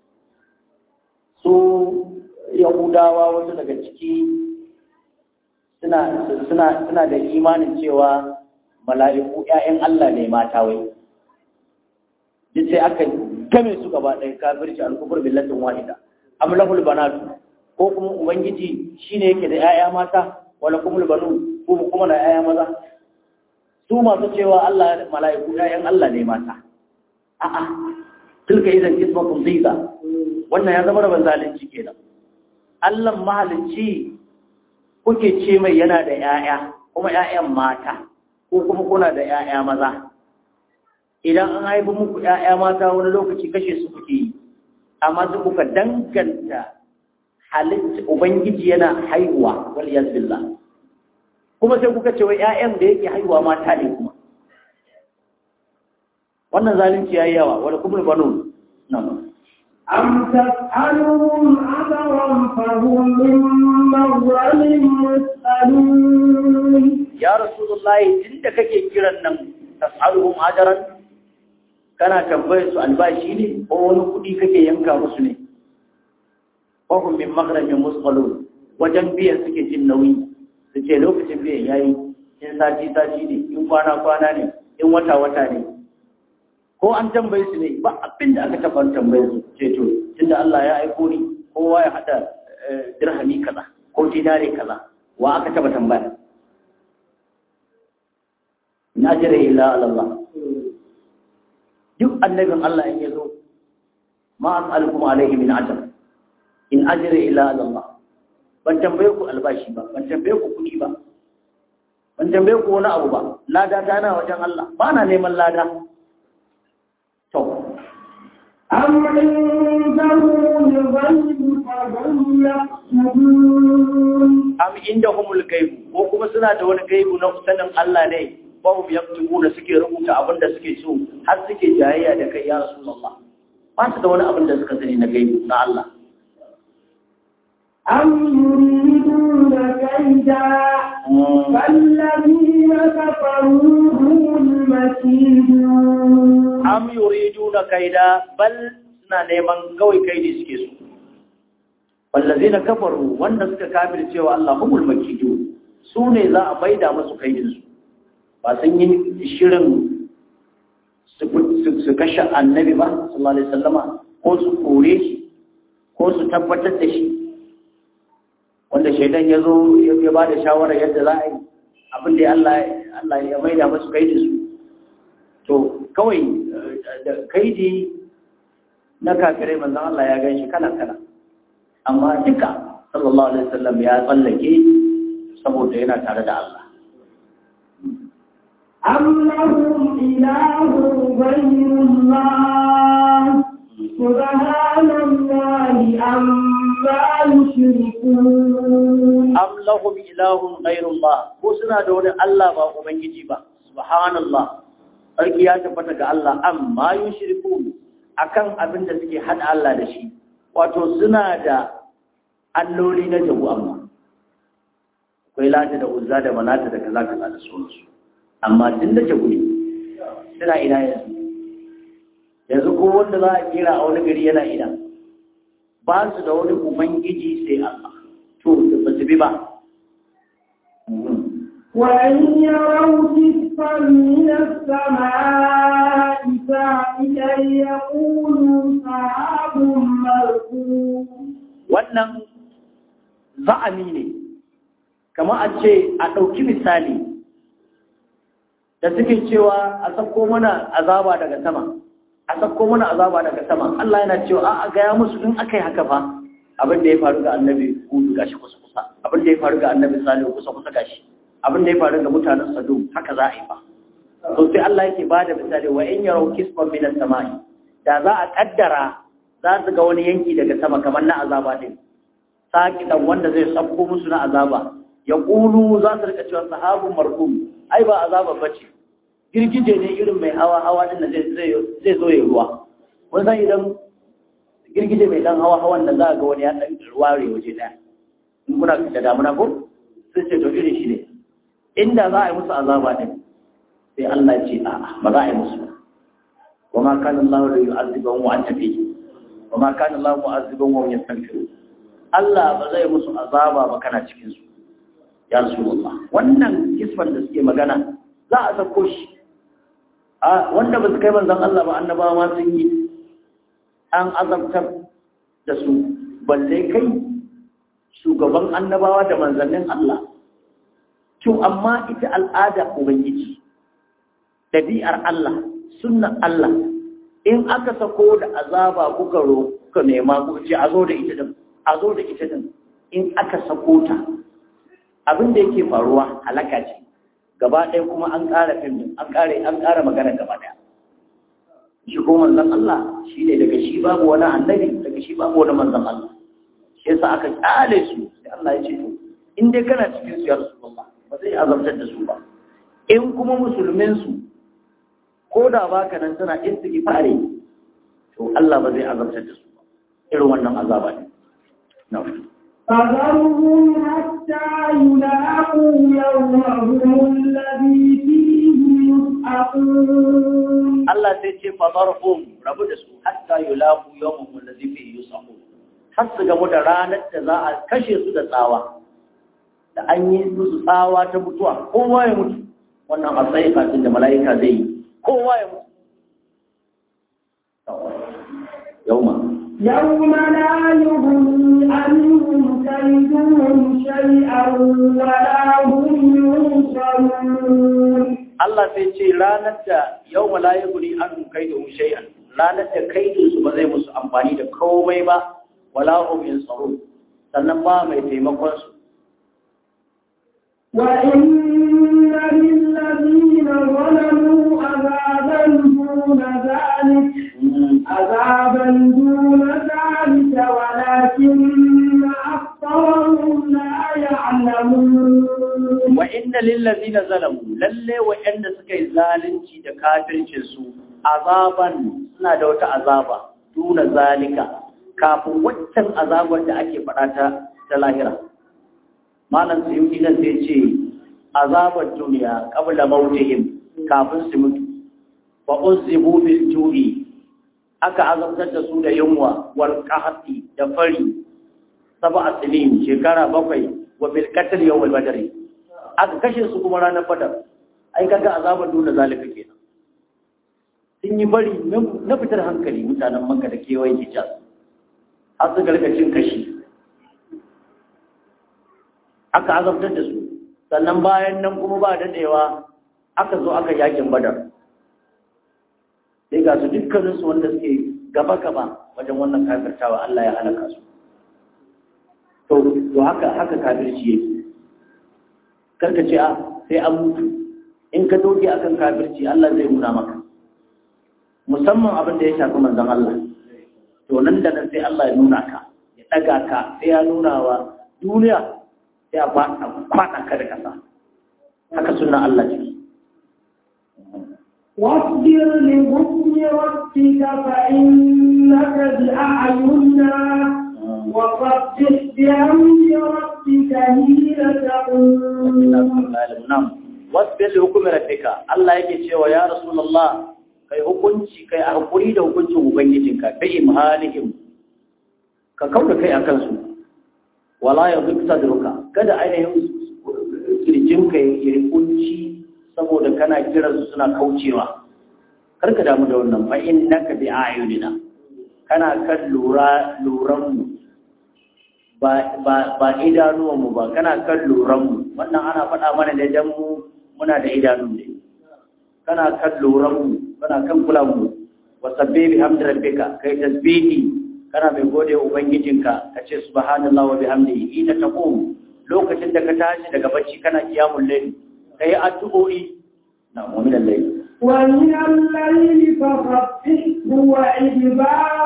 su yahudawa wasu daga ciki suna suna suna da imanin cewa mala'iku ƴaƴan Allah ne mata wai duk sai aka game su gaba ɗaya kafirci al-kufr billatin wahida am lahul banatu ko kuma ubangiji shine yake da ƴaƴa mata wala kumul banu ko kuma na ƴaƴa maza su masu cewa Allah mala'iku ƴaƴan Allah ne mata a'a tilka idan ismatun ziza wannan ya zama rabin zalunci kenan Allah mahalicci kuke ce mai yana da ƴaƴa kuma ƴaƴan mata ko kuma kuna da ƴaƴa maza idan an haifi muku ƴaƴa mata wani lokaci kashe su kuke yi amma su kuka danganta halitta ubangiji yana haihuwa wal billah kuma sai kuka ce wa ƴaƴan da yake haihuwa mata ne kuma wannan zalunci yayi yawa wala kumul banun nan أم تسألهم أجرا فهم من مغرم مثقلون ya rasulullahi inda kake kiran nan tas'aluhum ajran kana tambayar su albashi ne ko wani kuɗi kake yanka musu ne ko hum min maghramin musqalun wajen biyan suke jin nauyi su ce lokacin biyan yayi in sati sati ne in kwana kwana ne in wata wata ne ko an tambaye su ne ba abin da aka taɓa tambaye su ce to tunda Allah ya aiko ni kowa ya hada eh, dirhami kaza ko dinare kaza wa aka taɓa tambaya in ajira illa ala Allah duk annabin Allah in yazo ma as'alukum alayhi min ajr in ajira illa ala Allah ban tambaye ku albashi ba ban tambaye ku kudi ba ban tambaye ku wani abu ba lada ta na wajen Allah ba na neman lada to أم عندهم الغيب فهم يكتبون am indahumul gaibu ko kuma suna da wani gaibu na sanin Allah ne ba mu yaktubu da suke rubuta abin da suke so har suke jayayya da kai ya rasulullah ba su da wani abin da suka sani na gaibu na Allah أم يريدون كيدا فالذين كفروا هم المكيدون am yuriduna kaida bal suna neman kawai kaidi suke so wallazina kafaru wanda suka kafir cewa Allah humul makidu su ne za a baida musu kaidin su ba sun yi shirin su su kashe annabi ba sallallahu alaihi wasallama ko su kore shi ko su tabbatar da shi wanda shaidan ya zo ya ba da shawara yadda za a yi abin da Allah Allah ya maida musu kaidin su to kawai da kaidi na kafirai manzon Allah ya gan shi kala kala amma duka sallallahu alaihi wasallam ya tsallake saboda yana tare da Allah أم لهم إله غير الله سبحان الله عما يشركون am lahum ilahun ghayrullah ko suna da wani Allah ba ubangiji ba subhanallah sarki ya tabbata ga Allah amma yushriku akan abin da suke hada Allah da shi wato suna da alloli na jabu amma akwai lata da uzza da manata da kaza kaza da sauransu amma tun da jabu ne suna ina yanzu yanzu ko wanda za a kira a wani gari yana ina ba su da wani ubangiji sai Allah to ba su bi ba وإن يروا كسفا من السماء ساعدا يقولوا سحاب مركوب wannan za'ami ne kamar a ce a ɗauki misali da suke cewa a sako mana azaba daga sama a sako mana azaba daga sama Allah yana cewa a gaya musu in aka yi haka fa abin da ya faru ga annabi hudu gashi kusa kusa abin da ya faru ga annabi salihu kusa kusa gashi abin da ya faru ga mutanen Sodom haka za a yi ba. To sai Allah yake ba da misali wa in yarau kisban min as-samai da za a kaddara za su ga wani yanki daga sama kamar na azaba din. Saki dan wanda zai sabko musu na azaba ya kulu za su rika cewa sahabun marhum ai ba azaba bace. Girgije ne irin mai hawa hawa din da zai zai zo ya ruwa. Wani san idan girgije mai dan hawa hawan da za ga wani ya dan ruware waje daya. In kuna da damuna ko sai ce to irin shi ne inda za a yi musu azaba ɗin sai Allah ya ce a ba za a yi musu wa ma kana Allah da yu'azziban wa anta fi wa ma kana Allah mu'azziban wa yastaghfiru Allah ba zai musu azaba ba kana cikin su ya rasulullah wannan kisban da suke magana za a sako shi a wanda ba su kai manzon Allah ba annabawa ma sun yi an azabtar da su balle kai shugaban annabawa da manzannin Allah to amma ita al'ada ubangiji ɗabi'ar Allah sunnan Allah in aka sako da azaba kuka ro kuka nema kuka ce a zo da ita din a zo da ita din in aka sako ta abin da yake faruwa halaka ce gaba ɗaya kuma an ƙara fim an ƙara an ƙara magana gaba ɗaya shi ko manzon Allah shine daga shi babu wani annabi daga shi babu wani manzon Allah shi yasa aka kyale su sai Allah ya ce to in dai kana cikin su ya Rasulullah ba zai azabtar da su ba in kuma musulmin su ko da baka nan tana istighfari to Allah ba zai azabtar da su ba irin wannan azaba ne na'am فذرهم حتى يلاقوا يومهم الذي فيه يسعقون Allah sai ce fadarhum rabu da su hatta yulaqu yawmahum allazi fihi yusaqun har su gamu da ranar da za a kashe su da tsawa da an yi musu tsawa ta mutuwa kowa ya mutu wannan a tsaye kafin da mala'ika zai yi kowa ya mutu yauma يوم لا يغني عنهم كيدهم شيئا ولا هم ينصرون Allah sai ce ranar da yau malayi guri an kai da shay'an ranar da kaidin su ba zai musu amfani da komai ba wala hum yansuru sannan ba mai taimakon su وإن للذين ظلموا عذابا دون ذلك عذابا دون ذلك ولكن أكثرهم لا يعلمون wa inna lil ladina zalamu lalle wa'anda suka yi zalunci da kafircin su azaban suna da wata azaba duna zalika kafin waccan azabar da ake faɗa ta ta lahira malam suyuti nan sai ce azabar duniya qabla mautihim kafin su mutu wa uzibu bil ju'i aka azabtar da su da yunwa wal qahti da fari sab'a sinin shekara bakwai wa bil qatl yawm al badri aka kashe su kuma ranar badar ai kaga azabar dole zalika kenan sun yi bari na fitar hankali mutanen makka da kewayen hijaz har su garga cin kashi aka azabtar da su sannan bayan nan kuma ba daɗewa aka zo aka yakin badar sai ga su dukkaninsu wanda suke gaba-gaba wajen wannan kafirtawa Allah ya halaka su to to haka haka kafirci yake karka ce a sai an mutu in ka doge akan kafirci Allah zai nuna maka musamman abin da ya shafi manzon Allah to nan da nan sai Allah ya nuna ka ya daga ka sai ya nuna wa duniya sai a kwaɗa ka da kasa haka suna Allah ciki واصبر لحكم ربك فإنك بأعيننا وصبح بحمد ربك حين تقوم na'am wasbil hukumi rabbika Allah yake cewa ya rasulullah kai hukunci kai a hakuri da hukuncin ubangijinka bi imhalihim ka kauda kai akan su wala yadhik sadruka kada ainihin kirjinka ya yi kunci saboda kana kiran su suna kaucewa kar ka damu da wannan fa innaka bi ayunina kana kan lura luran mu ba ba ba idanuwan mu ba kana kan luran mu wannan ana faɗa mana da dan mu muna da idanu ne kana kan luran mu kana kan kulan mu wa sabbi bi hamdi rabbika kai tasbihi kana mai gode ubangijinka ka ce subhanallahi wa bihamdihi ina taqum lokacin da ka tashi daga bacci kana kiyamul layl kai addu'o'i na mu'min al-layl ومن الليل فسبحه وإدبار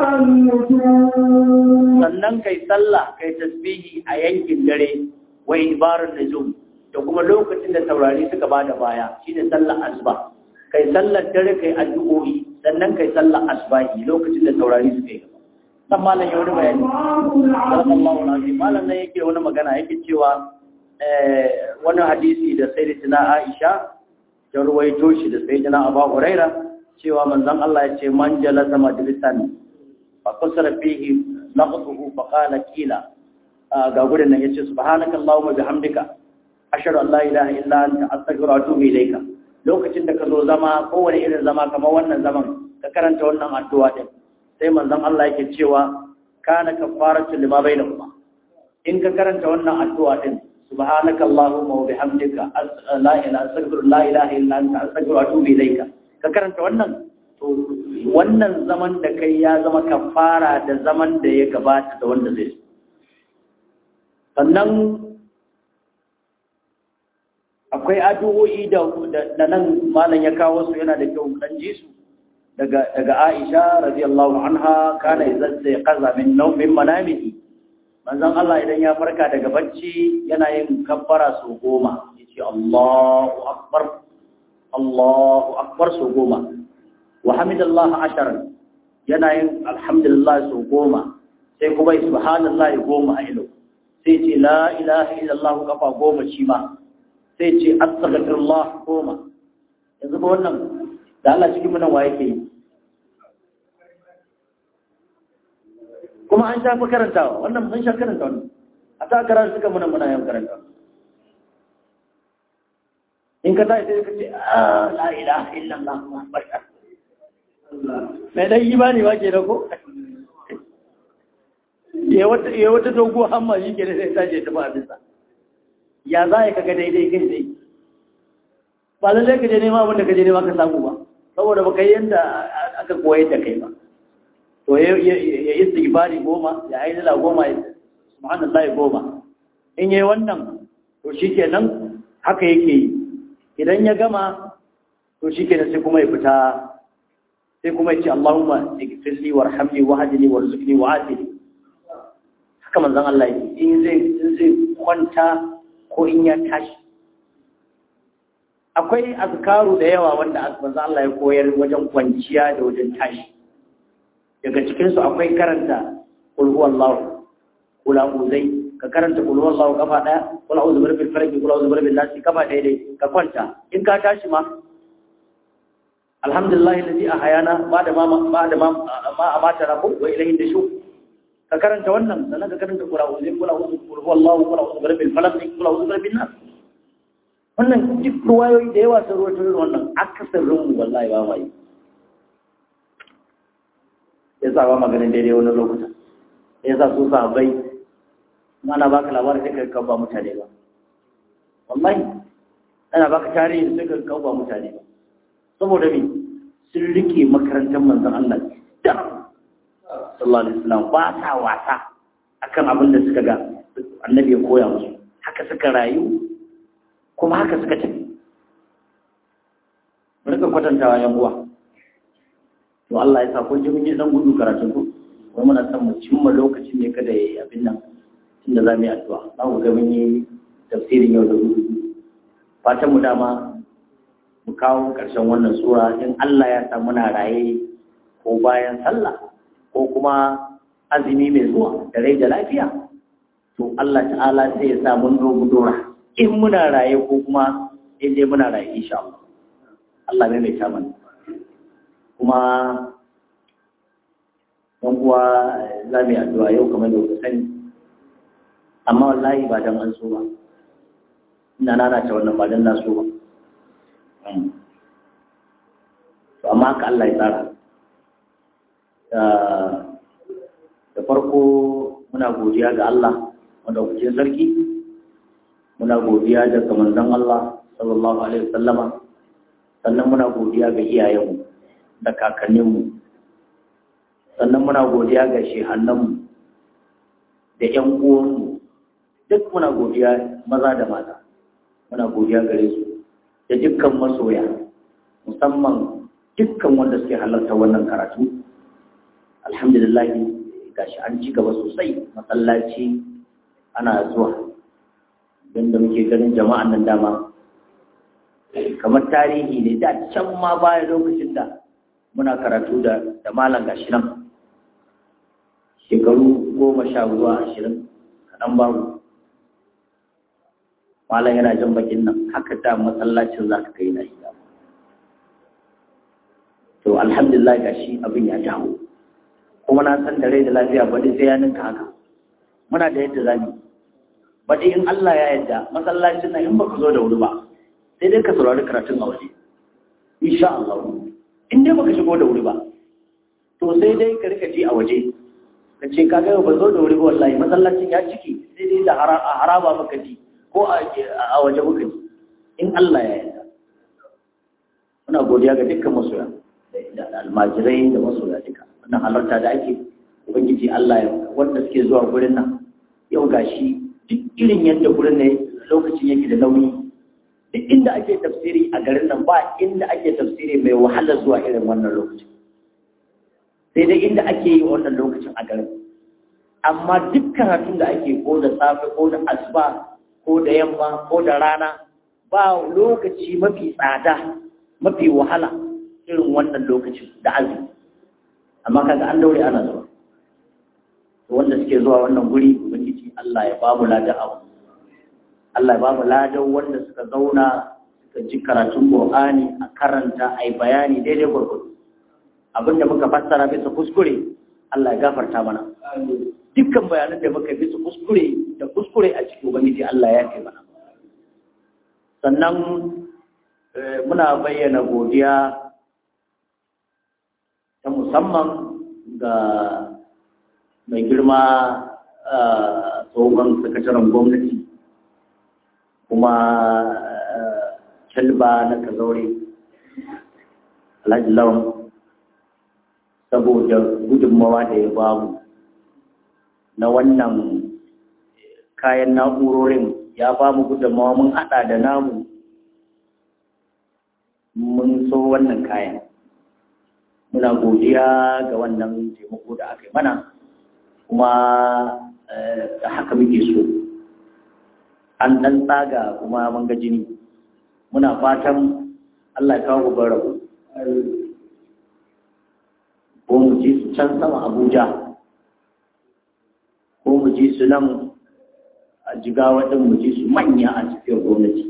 النجوم sannan kai sallah kai tasbihi a yankin dare wa ibarun nujum da kuma lokacin da taurari suka bada baya shine sallar asuba kai sallar dare kai addu'o'i sannan kai sallar asbahi lokacin da taurari suka yi gaba dan malam ya wani bayani الله sallallahu العظيم alaihi malam nan yake wani magana yake cewa eh wani hadisi da sayyidatina Aisha ta ruwaito shi da sayyidina Abu Huraira cewa manzon Allah ya ce man jalasa majlisan fa qasara fihi naqtuhu fa qala kila ga gurin nan yace subhanaka allahumma bihamdika ashhadu an la ilaha illa anta astaghfiruka wa atubu ilayka lokacin da ka zo zama kowane irin zama kamar wannan zaman ka karanta wannan addu'a din sai manzon Allah yake cewa kana kafaratu lima bainahuma in ka karanta wannan addu'a din subhanaka allahumma wa bihamdika la ilaha astaghfiru la ilaha illa anta astaghfiruka wa atubu ilayka ka karanta wannan to wannan zaman da kai ya zama kafara da zaman da ya gabata da wanda zai sannan akwai addu'o'i da da nan malam ya kawo su yana da kyau dan ji su daga daga Aisha radiyallahu anha kana idan sai qaza min nawmin manamihi manzon Allah idan ya farka daga bacci yana yin kabbara su goma yace Allahu akbar Allahu akbar su goma wa hamidallah asharan yana yin alhamdulillah su goma sai kuma subhanallahi goma a ilo sai ce la ilaha illallah kafa goma shi ma sai ce astaghfirullah goma yanzu ba wannan da Allah cikin mu nan wa yake yi kuma an shafi karantawa wannan mun sha karanta wannan a ta karanta suka muna muna yan karanta in ka tashi sai ka ce ah la ilaha illallah muhammad mai dan imani ba ke da ko ya wata ya wata dogo hamma shi ke da sai tashi ta ba bisa ya za ka ga daidai kai dai ba lallai ka je nema abin da ka je nema ka samu ba saboda baka yi yanda aka koyar da kai ba to ya istighfari goma ya aidala goma ya subhanallahi goma in yayi wannan to shikenan haka yake yi idan ya gama to shikenan sai kuma ya fita sai kuma ya ce Allahumma ighfirli warhamni wahdini warzuqni wa'afini haka manzon Allah yake in zai in zai kwanta ko in ya tashi akwai azkaru da yawa wanda manzon Allah ya koyar wajen kwanciya da wajen tashi daga cikinsu akwai karanta kulhuwallahu kula uzai ka karanta kulhuwallahu kafa daya kula uzu birbil farki kula uzu birbil nasi kafa daya dai ka kwanta in ka tashi ma alhamdulillah alladhi ahayana ba da ma ba da ma ma amata na wa ilayhi dashu ka karanta wannan sannan ka karanta kula uzai kula uzu kulhuwallahu kula uzu birbil falaq kula uzu birbil nas wannan duk ruwayoyi da yawa sun ruwaito wannan akasarin mu wallahi ba mai ya sa ba maganin daidai wani lokuta ya sa su sahabbai ana baka labarin sai ka ba mutane ba wallahi ana baka tarihi sai ka ba mutane ba saboda me sun rike makarantar manzon Allah da sallallahu alaihi wasallam ba sa wasa akan abin da suka ga annabi ya koya musu haka suka rayu kuma haka suka tafi mu rika kwatantawa yan uwa to Allah ya sa kun ji mun yi dan gudu karatun ku wai muna son mu cimma lokacin ne kada yayi abin nan tunda za mu yi addu'a za mu ga mun yi tafsirin yau da gobe fatan mu dama mu kawo ƙarshen wannan sura in Allah ya sa muna raye ko bayan sallah ko kuma azumi mai zuwa da rai da lafiya to Allah ta'ala sai ya sa mun dogo dora in muna raye ko kuma in dai muna raye insha Allah Allah mai mai mana kuma dan uwa za mu yi addu'a yau kamar da kuka sani amma wallahi ba dan an so ba ina nana ta wannan ba dan na so ba to amma haka Allah ya tsara da farko muna godiya ga Allah madaukakin sarki muna godiya da manzon Allah sallallahu alaihi wasallama sannan muna godiya ga iyayenmu da kakanninmu sannan muna godiya ga shehannanmu da ƴan uwanmu duk muna godiya maza da mata muna godiya gare su da dukkan masoya musamman dukkan wanda suke halarta wannan karatu alhamdulillah gashi an ci gaba sosai masallaci ana zuwa da muke ganin jama'an nan dama kamar tarihi ne da can ma baya lokacin da muna karatu da da malam gashi nan shekaru goma sha zuwa ashirin kaɗan babu malam yana jan bakin nan haka da masallacin za ka kai na shi to alhamdulillah gashi abin ya dawo kuma na san da rai da lafiya baɗi sai ya ninka haka muna da yadda zamu baɗi in Allah ya yadda masallacin nan in baka zo da wuri ba sai dai ka saurari karatun a waje insha Allah in dai baka shigo da wuri ba to sai dai ka rika ji a waje ka ce ka ga ba zo da wuri ba wallahi masallacin ya ciki sai dai da haraba maka ji ko a waje muka ji in Allah ya yarda muna godiya ga dukkan masoya da almajirai da masoya duka wannan halarta da ake ubangiji Allah ya wanda suke zuwa gurin nan yau gashi duk irin yadda gurin ne lokacin yake da nauyi duk inda ake tafsiri a garin nan ba inda ake tafsiri mai wahala zuwa irin wannan lokacin sai dai inda ake yi wannan lokacin a garin amma duk karatun da ake ko da safe ko da asuba ko da yamma ko da rana ba lokaci mafi tsada mafi wahala irin wannan lokacin da azumi amma kaga an daure ana zuwa wanda suke zuwa wannan guri ubangiji Allah ya bamu ladan abu Allah ya bamu ladan wanda suka zauna suka ji karatun Qur'ani a karanta ai bayani daidai gurgudu abinda muka fassara bisa kuskure Allah ya gafarta mana dukkan bayanan da muka bisa kuskure da kuskure a cikin ubangiji Allah ya kai mana sannan muna bayyana godiya ta musamman ga mai girma tsohon sakataren gwamnati kuma calba na kazaure alhaji lawan saboda gudunmawa da ya bamu na wannan kayan na'urorin ya bamu gudunmawa mun hada da namu mun so wannan kayan muna godiya ga wannan taimako da aka yi mana kuma da haka muke so an ɗan tsaga kuma mun ga jini muna fatan Allah ya kawo gobe rabu ko mu ji su can sama Abuja ko mu ji su nan a jigawa ɗin mu ji su manya a cikin gwamnati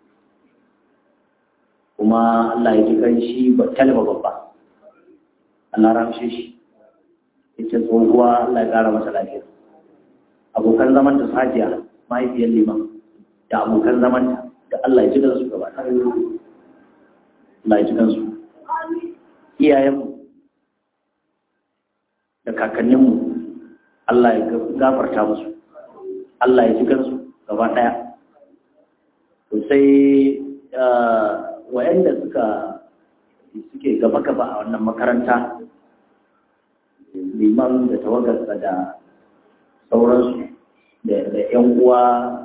kuma Allah ya ji kan shi ba talaba babba Allah ramshe shi ita tsohuwa Allah ya ƙara masa lafiya abokan zaman ta sajiya mahaifiyar liman da abokan zaman ta da Allah ya ji kansu gaba ta Allah ya ji kansu iyayenmu da kakanninmu Allah ya gafarta musu Allah ya ji kansu gaba ɗaya to sai wayanda suka suke gaba-gaba a wannan makaranta liman da tawagarsa da sauransu da 'yan uwa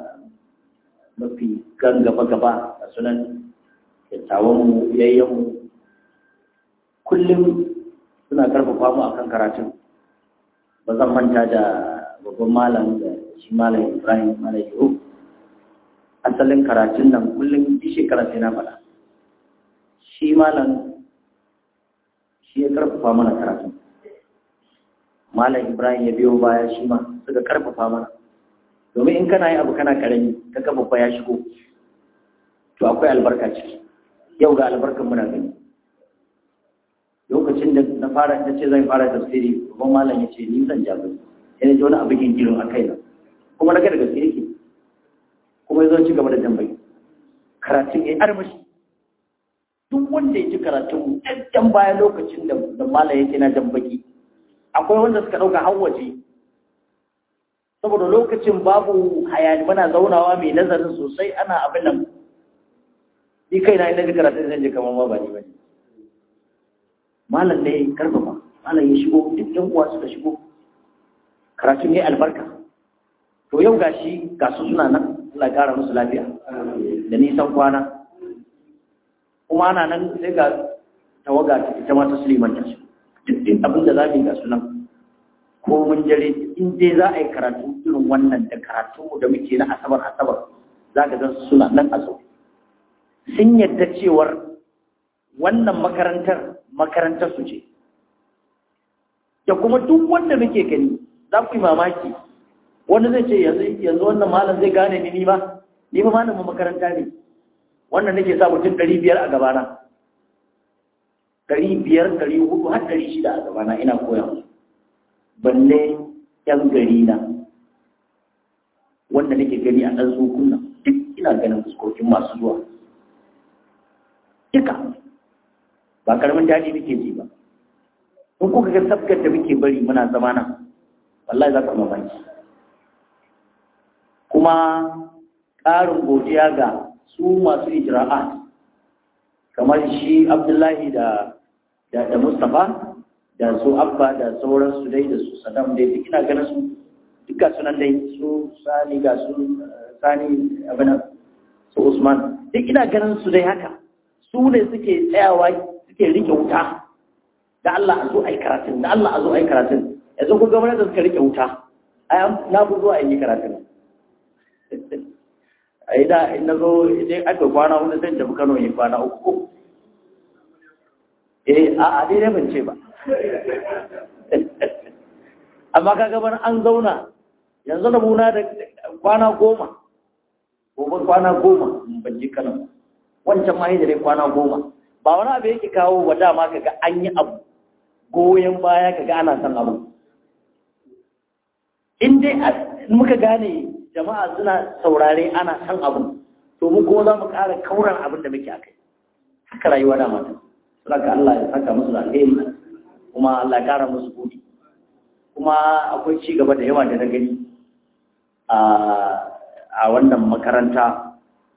mafi kan gaba-gaba a sunan dattawanmu yayyanmu kullum suna karfafa mu akan karatun ba zan manta da babban malam da shi malam ibrahim malam yau asalin karatun nan kullum bi shekara sai na faɗa shi malam shi ya karfafa mana karatu malam ibrahim ya biyo baya shi ma suka karfafa mana domin in kana yi abu kana karami ka kafafa ya shigo to akwai albarka ciki yau ga albarkan muna gani lokacin da na fara ta ce zan fara tafsiri babban malam ya ce ni zan jago sai na ji wani abu gingirin a kaina kuma na ga da gaske yake kuma ya zo ci gaba da tambayi karatun ya armashi duk wanda ya ji karatun ɗan baya lokacin da da malam yake na jan baki akwai wanda suka ɗauka har waje saboda lokacin babu hayani muna zaunawa mai nazarin sosai ana abin nan ni kai na ina ji karatun zan je kamar ma ba ni bane malam ne karfafa malam ya shigo duk ɗan uwa suka shigo karatun ya albarka to yau gashi ga su suna nan Allah ya kara musu lafiya da nisan kwana kuma ana nan sai ga tawaga ta ita ma ta Suleiman ta duk din abin da za mu yi ga sunan ko mun jare in dai za a yi karatu irin wannan da karatu da muke na asabar asabar za ka gan suna nan a sau sun yadda cewar wannan makarantar makarantar su ce da kuma duk wanda muke gani za ku yi mamaki wani zai ce yanzu yanzu wannan malam zai gane ni ni ba ni ba malamin makaranta ne wannan nake sa mutum ɗari biyar a gabana ɗari biyar ɗari hudu har ɗari shida a gabana ina koya musu balle yan gari na wanda nake gani a ɗan tsokunna duk ina ganin fuskokin masu zuwa duka ba karamin daɗi muke ji ba in kuka ga sabgar da muke bari muna zama nan wallahi za ka mamaki kuma ƙarin godiya ga su masu ijra'at kamar shi abdullahi da da, da mustapha da su abba da sauransu dai da su sadam dai duk ina ganin su duka sunan dai su sani ga su sani abinan su usman duk ina ganin su dai haka su ne suke tsayawa suke rike wuta da Allah a zo a yi karatun da Allah a zo a yi karatun yanzu ku gwamnati da suka rike wuta na fi zuwa in yi karatun a yi da in na zo idan aka kwana wani zan tafi kano yi kwana uku eh a a dai ban ce ba amma ka gaban an zauna yanzu da muna da kwana goma gobe kwana goma ban ji kano wancan ma da dai kwana goma ba wani abu yake kawo wa dama kaga an yi abu goyon baya kaga ana son abu in dai muka gane jama'a suna saurare ana san abu to mu kuma za mu ƙara kauran abin da muke akai haka rayuwa da mata saka Allah ya saka musu alheri kuma Allah ya ƙara musu buɗi kuma akwai ci gaba da yawa da na gani a wannan makaranta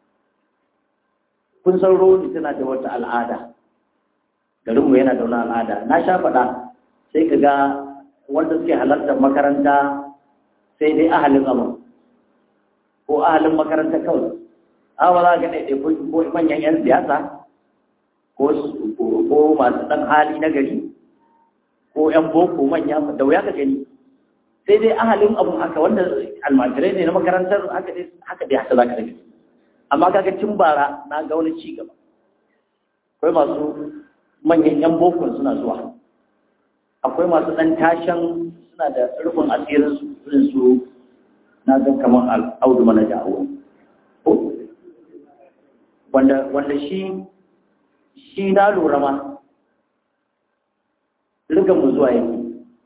kun san rodi tana da wata al'ada garinmu yana da wani al'ada na sha faɗa sai ka ga wanda suke halartar makaranta sai dai ahalin abin ko ahalin makaranta kawai awa za ga ɗaiɗai ko manyan 'yan siyasa ko masu ɗan hali na gari ko 'yan boko manya da wuya ka gani sai dai ahalin abun haka wanda almajirai ne na makarantar haka dai haka dai haka za ka gani amma kaga tun bara na ga wani ci gaba akwai masu manyan 'yan boko suna zuwa akwai masu ɗan tashan suna da rufin asirin su na ga kamar al'audu mana da awo wanda wanda shi shi na lura ma rigan mu zuwa yake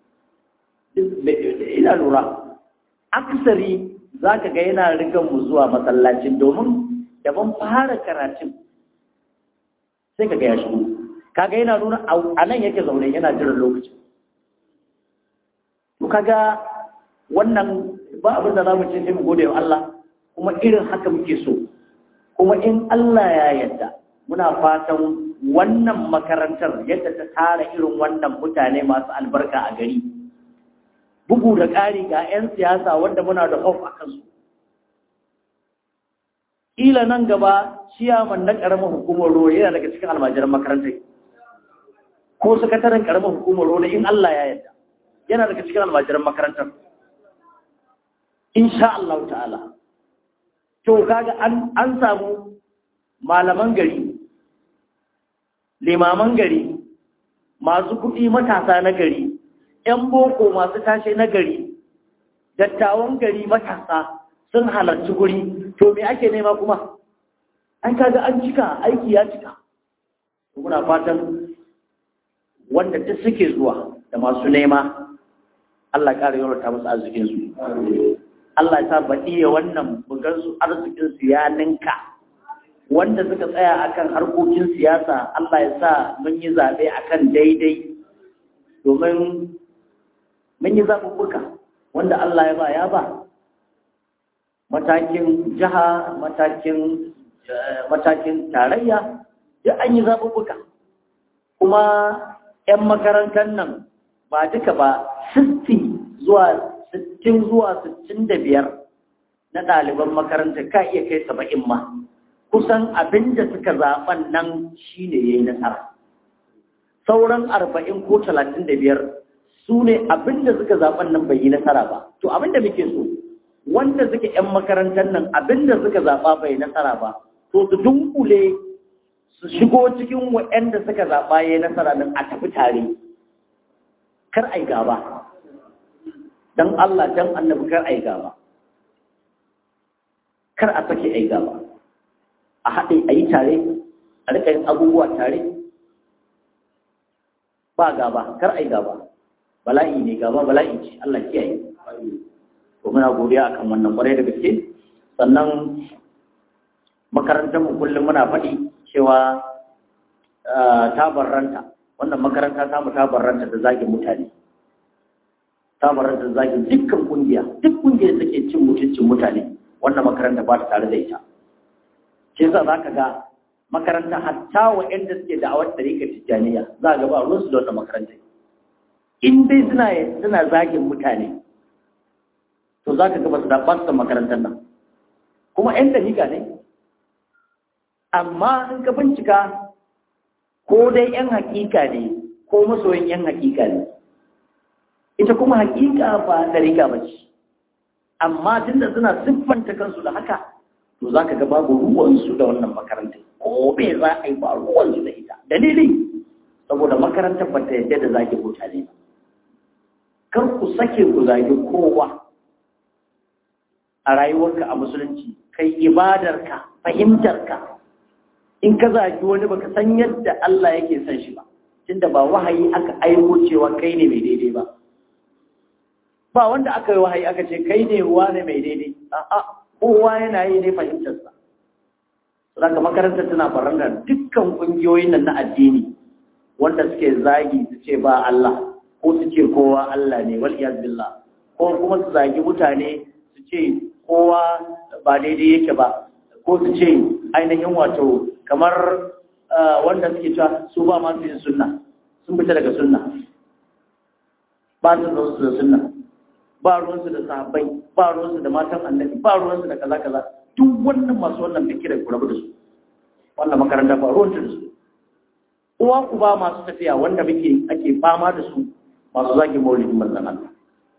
ina lura aksari za ka ga yana rigan mu zuwa masallacin domin da ban fara karatun sai ka ga ya shigo kaga yana nuna a nan yake zaune yana jiran lokacin to kaga wannan ba abin da za mu ce sai mu gode wa Allah kuma irin haka muke so kuma in Allah ya yarda muna fatan wannan makarantar yadda ta tara irin wannan mutane masu albarka a gari bugu da ƙari ga 'yan siyasa wanda muna da hof a kansu ƙila nan gaba ciyaman na ƙaramin hukumar ruwa yana daga cikin almajiran makarantar ko sakataren ƙaramin hukumar ruwa in Allah ya yarda yana daga cikin almajiran makarantar insha Allah ta'ala to kaga an an samu malaman gari limaman gari masu kuɗi matasa na gari ‘yan boko masu tashe na gari dattawan gari matasa sun halarci guri to me ake nema kuma an kaga an cika aiki ya cika muna fatan wanda duk suke zuwa da masu nema Allah ƙara yawarta musu arzikinsu Allah ya sa baɗi ya wannan bugansu arzikinsu ya ninka wanda suka tsaya akan harkokin siyasa Allah ya sa mun yi zaɓe akan daidai domin mun yi zaɓuɓɓuka wanda Allah ya ba ya ba matakin jiha matakin matakin tarayya duk an yi zaɓuɓɓuka kuma 'yan makarantar nan ba duka ba 60 zuwa 60 zuwa 65 na ɗaliban makarantar ka iya kai 70 ma kusan abin da suka zaɓen nan shi ne ya yi nasara sauran 40 ko 35 su ne abin da suka zaɓen nan bai yi nasara ba to abin da muke so wanda suke 'yan makarantar nan abin da suka zaɓa bai nasara ba to su dunkule su shigo cikin waɗanda suka zaɓa ya yi nasara nan a tafi tare kar ai gaba don Allah don annabi kar ai gaba kar a sake ai gaba a haɗe a yi tare a rika yin abubuwa tare ba gaba kar ai gaba bala'i ne gaba bala'i ce Allah kiyaye to muna godiya akan wannan kwarai da gaske sannan makarantar mu kullum muna faɗi cewa ta barranta wannan makaranta ta mu ta barranta da zagin mutane ta barranta da zagin dukkan kungiya duk kungiyar da take cin mutuncin mutane wannan makaranta ba ta tare da ita shi yasa zaka ga makaranta hatta waɗanda suke da awar tarika tijjaniya za ga ba ruwan su da wannan makaranta in dai suna suna zagin mutane to zaka ga ba su da ba su makarantar nan kuma ƴan tarika ne amma in ka bincika ko dai ‘yan hakika ne ko masoyin ‘yan hakika ne ita kuma hakika ba da riga ba ce amma tunda suna siffanta kansu da haka to za ka ga babu ruwansu da wannan makarantar ko me za a yi ba ruwansu da ita dalili saboda makarantar ba ta yadda da zaki mutane ba kar ku sake ku zagi kowa a rayuwarka a musulunci kai ibadarka fahimtarka in ka zagi wani baka san yadda Allah yake son shi ba tunda ba wahayi aka aiko cewa kai ne mai daidai ba ba wanda aka yi wahayi aka ce kai ne wane mai daidai a'a kowa yana yi ne fahimtar sa saboda makarantar tana faranga dukkan kungiyoyin nan na addini wanda suke zagi su ce ba Allah ko su ce kowa Allah ne wal iyaz billah ko kuma su zagi mutane su ce kowa ba daidai yake ba ko su ce ainihin wato kamar wanda suke cewa su ba masu yin sunna sun fita daga sunna ba su da su da sunna ba ruwansu da sahabbai ba ruwansu da matan annabi ba ruwansu da kaza kaza duk wannan masu wannan fikirar ku rabu da su wannan makaranta ba ruwanta da su uwa ku ba masu tafiya wanda muke ake fama da su masu zagin maulidin manzon Allah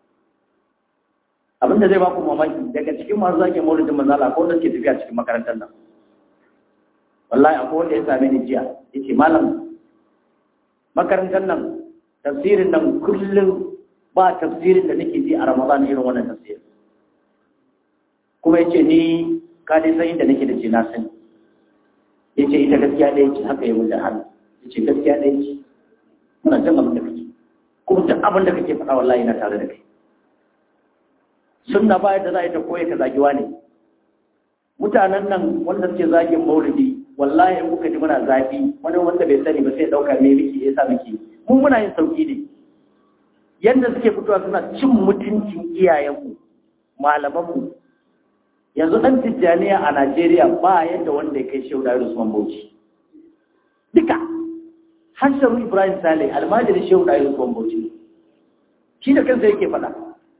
abinda zai ba ku mamaki daga cikin masu zagin maulidin manzon Allah ko wanda suke tafiya cikin makarantar nan wallahi akwai wanda ya same ni jiya yace malam makarantar nan tafsirin nan kullum ba tafsirin da nake ji a Ramadan irin wannan tafsirin kuma yace ni ka dai san inda nake da ce na sani yace ita gaskiya da yace haka ya wuce hannu yace gaskiya da yace muna jin abin da kake kuma duk abin da kake faɗa wallahi na tare da kai sunna ba yadda za a yi ta koya ka zagiwa ne mutanen nan wanda suke zagin maulidi wallahi in kuka ji muna zafi wani wanda bai sani ba sai dauka me miki ya sa miki mun muna yin sauki ne yanda suke fitowa suna cin mutuncin iyayenmu malamanmu yanzu dan tijjaniya a Najeriya ba yadda wanda ya kai Shehu Dawud Usman Bauchi duka Hassan Ibrahim Saleh almajiri Shehu Dawud Usman Bauchi shi da kansa yake faɗa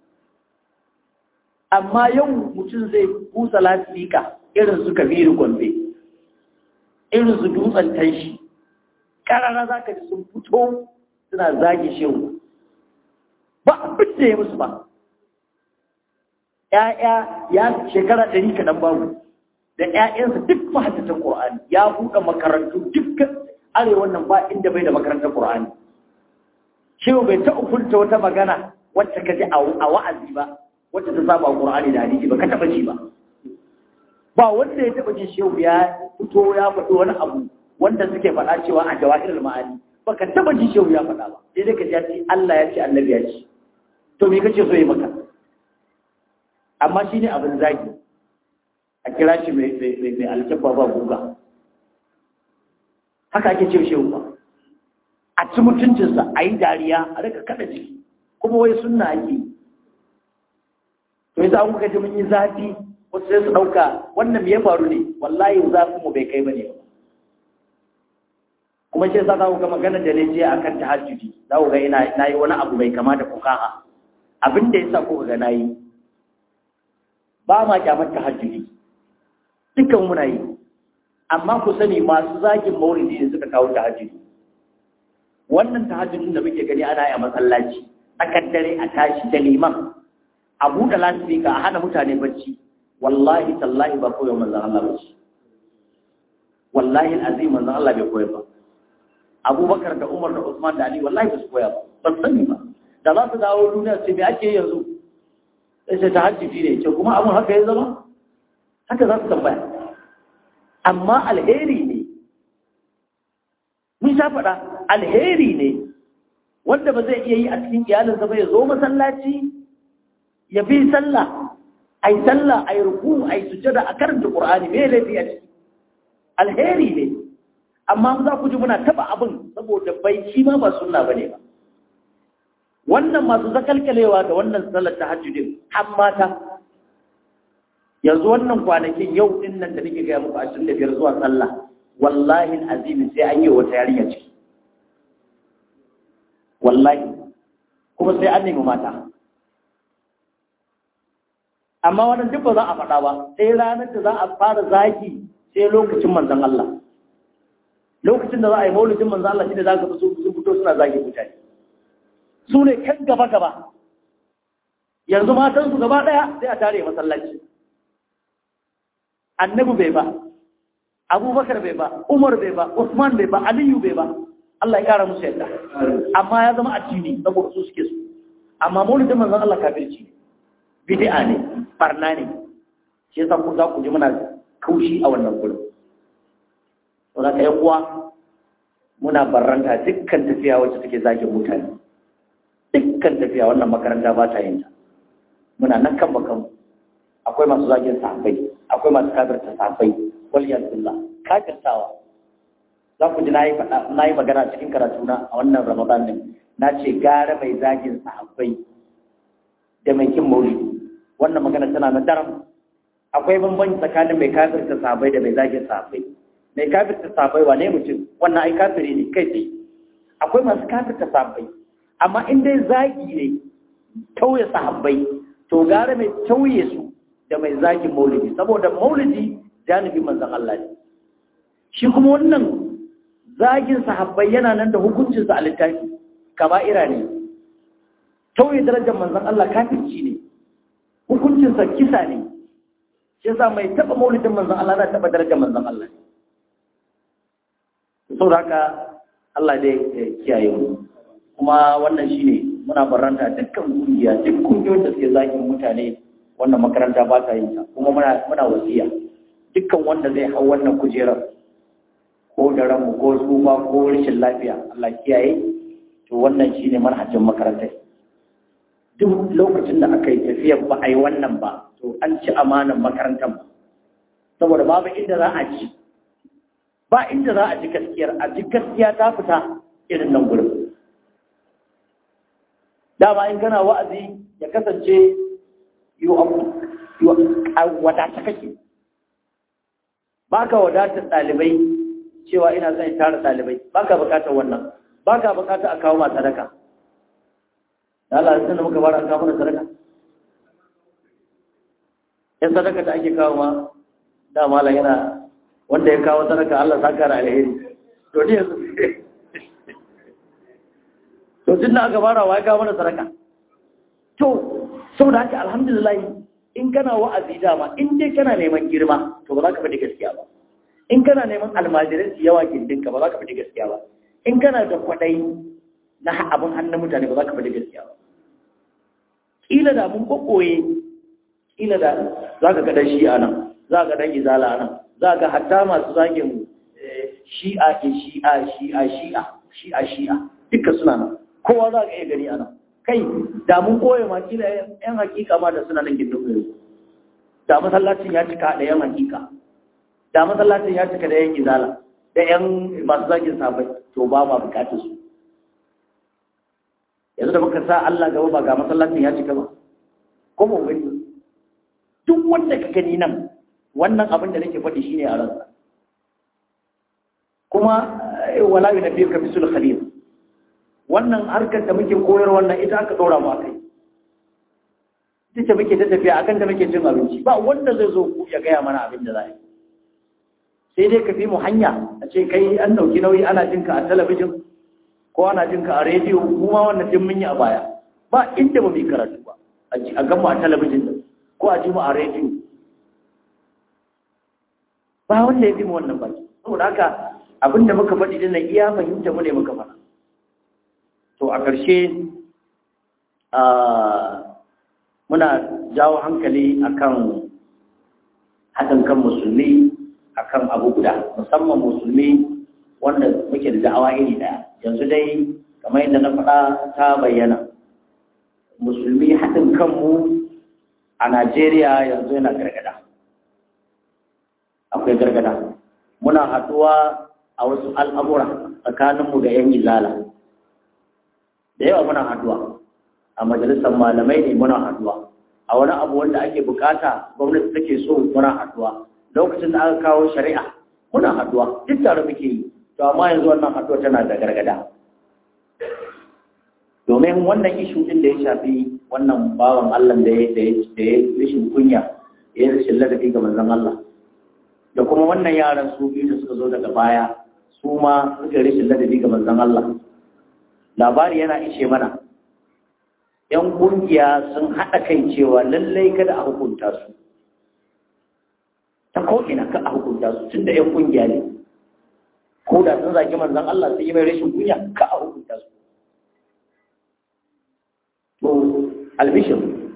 amma yau mutum zai kusa lasifika irin su kabiru gombe irin su dutsen tanshi ƙarara za ka ji sun fito suna zage shehu ba abin da ya musu ba ‘ya'ya ya shekara ɗari kaɗan babu da ‘ya'yansa duk mahaddatan ƙorani ya buɗe makarantu dukkan arewa nan ba inda bai da makarantar Qur'ani shehu bai ta ukunta wata magana wacce ka ji a wa'azi ba wacce ta saba Qur'ani da hadisi ba ka taba ji ba ba wanda ya taba jin shehu ya fito ya faɗi wani abu wanda suke faɗa cewa a jawahirul ma'ani ba ka taba jin shehu ya faɗa ba sai dai ka ji ya ce Allah ya ce annabi ya ce to me kace so yi maka amma shine abin zagi a kira shi mai mai mai alkabba ba guga haka ake ce shehu ba a ci mutuncinsa a yi dariya a rika kada jiki kuma wai sunna ake to yasa an kuka ji mun yi zafi wasu sai su ɗauka wannan me ya faru ne wallahi zafin mu bai kai bane ba kuma shi yasa za ku ga magana da ne je akan tahajjudi za ku ga ina na yi wani abu bai kama da fukaha abin da yasa kuka ga nayi ba ma kyamar tahajjudi dukkan muna yi amma ku sani masu zagin maulidi ne suka kawo tahajjudi wannan tahajjudin da muke gani ana yi a masallaci tsakar dare a tashi da liman a buɗe lasifika a hana mutane bacci wallahi tallahi ba koyo manzan Allah ba ce wallahi azim manzan Allah bai koya ba abubakar da umar da usman da ali wallahi ba su koya ba ba sani ba da za su dawo duniya sai me ake yanzu sai sai tahajjudi ne ce kuma abun haka ya zama haka za su tambaya amma alheri ne mun sha faɗa alheri ne wanda ba zai iya yi a cikin iyalinsa ba ya zo masallaci ya bi sallah ai sallah ai ruku ai sujada a karanta qur'ani me laifi a ciki alheri ne amma za ku ji muna taba abin saboda bai shi ma ba sunna bane ba wannan masu zakalkalewa da wannan sallar tahajjudin har mata yanzu wannan kwanakin yau din nan da nake ga muku 25 zuwa sallah wallahi azimi sai an yi wata yarinya ciki wallahi kuma sai an nemi mata amma wannan duk ba za a faɗa ba sai ranar da za a fara zaki sai lokacin manzon Allah lokacin da za a yi maulidin manzon Allah shine za ka su sun fito suna zagi mutane su ne kan gaba gaba yanzu matan su gaba daya sai a tare masallaci annabi bai ba abubakar bai ba umar bai ba usman bai ba aliyu bai ba Allah ya kara musu yadda amma ya zama addini saboda su suke su amma maulidin manzon Allah kafirci bid'a ne barna ne shi yasa ku za ku ji muna kaushi a wannan gurin to da kai uwa muna barranta dukkan tafiya wacce take zagin mutane dukkan tafiya wannan makaranta ba ta yin ta muna nan kan bakan akwai masu zagin sahabbai akwai masu kafirta sahabbai wal billah kafirtawa za ku ji na yi magana cikin karatuna a wannan ramadan din na ce gara mai zagin sahabbai da mai kin maulidi wannan magana tana na daram akwai bambanci tsakanin mai kafirta sahabbai da mai zagin sahabbai mai kafirta sahabbai wane mutum wannan ai kafiri ne kai tsaye akwai masu kafirta sahabbai amma in dai zagi ne tauye sahabbai to gara mai tauye su da mai zagin maulidi saboda maulidi janibin manzon Allah ne shi kuma wannan zagin sahabbai yana nan da hukuncinsa a littafi kaba'ira ne tauye darajar manzon Allah kafirci ne hukuncinsa kisa ne shi yasa mai taba maulidin manzon Allah na taba darajar manzon Allah saboda haka Allah dai ya kiyaye mu kuma wannan shine muna barranta dukkan kungiya duk kungiyoyin da suke zagin mutane wannan makaranta ba ta yin ta kuma muna muna wasiya dukkan wanda zai hau wannan kujerar ko da ranmu ko tsufa ko rashin lafiya Allah kiyaye to wannan shine manhajin makarantar duk lokacin da aka yi tafiyar ba a yi wannan ba to an ci amanan makarantar ba saboda babu inda za a ci ba inda za a ji gaskiyar a ji gaskiya ta fita irin nan gurin dama in kana wa'azi ya kasance yi wadata kake ba ka wadatar ɗalibai cewa ina son in tara ɗalibai ba ka bukatar wannan ba ka bukatar a kawo ma sadaka da Allah sun da muka fara an kawo mana sadaka yan sadaka da ake kawo ma da malam yana wanda ya kawo sadaka Allah saka da alheri to ne yanzu to tun da aka fara wa ya kawo mana sadaka to saboda haka alhamdulillah in kana wa'azi dama in dai kana neman girma to ba za ka faɗi gaskiya ba in kana neman almajirai su yawa gindinka ba za ka faɗi gaskiya ba in kana da kwaɗayi na abin hannun mutane ba za ka faɗi gaskiya ba ƙila da mun kokoye ƙila da za ka ga ɗan shi'a nan za ka ga ɗan izala nan za ka ga hatta masu zagin shi'a ke shi'a shi'a shi'a shi'a shi'a duka suna nan kowa za ka iya gani a nan kai da mun koye ma kila yan hakika ma da suna nan gindin koyo da masallacin ya cika da yan hakika da masallacin ya cika da yan izala da yan masu zagin sabai to ba ma bukatar su yanzu da muka sa Allah gaba ba ga masallacin ya cika ba ko mu gani duk wanda ka gani nan wannan abin da nake faɗi shine a ransa kuma wala yunabbiuka bisul khalil wannan harkar da muke koyar wannan ita aka ɗora mu akai ita ce muke ta tafiya akan da muke cin abinci ba wanda zai zo ya gaya mana abin da za yi sai dai ka fi mu hanya a ce kai an ɗauki nauyi ana jin ka a talabijin ko ana jin ka a rediyo mu ma wannan din mun yi a baya ba inda ba mu yi karatu ba a gan mu a talabijin ko a ji mu a rediyo ba wanda ya fi mu wannan baki saboda haka abin da muka faɗi dinnan iya fahimta mu ne muka faɗa to a ƙarshe muna jawo hankali akan haɗin kan musulmi akan abu guda musamman musulmi wanda muke da da'awa iri ɗaya yanzu dai kamar yadda na faɗa ta bayyana musulmi haɗin kanmu a najeriya yanzu yana gargada akwai gargada muna haɗuwa a wasu al'amura tsakaninmu da 'yan izala da yawa muna haduwa a majalisar malamai ne muna haduwa a wani abu wanda ake bukata gwamnati take so muna haduwa lokacin da aka kawo shari'a muna haduwa duk tare muke yi to amma yanzu wannan haduwa tana da gargada domin wannan ishu din da ya shafi wannan bawan Allah da ya da ya rashin kunya ya yi rashin ladabi ga manzon Allah da kuma wannan yaran su biyu da suka zo daga baya su ma suka rashin ladabi ga manzon Allah labari yana ishe mana ‘yan ƙungiya sun haɗa kai cewa lallai kada a hukunta su ta ko'ina ka a hukunta su tun da ‘yan ƙungiya ne ko da sun zaki manzan Allah sun yi mai rashin kunya ka a hukunta su to albishir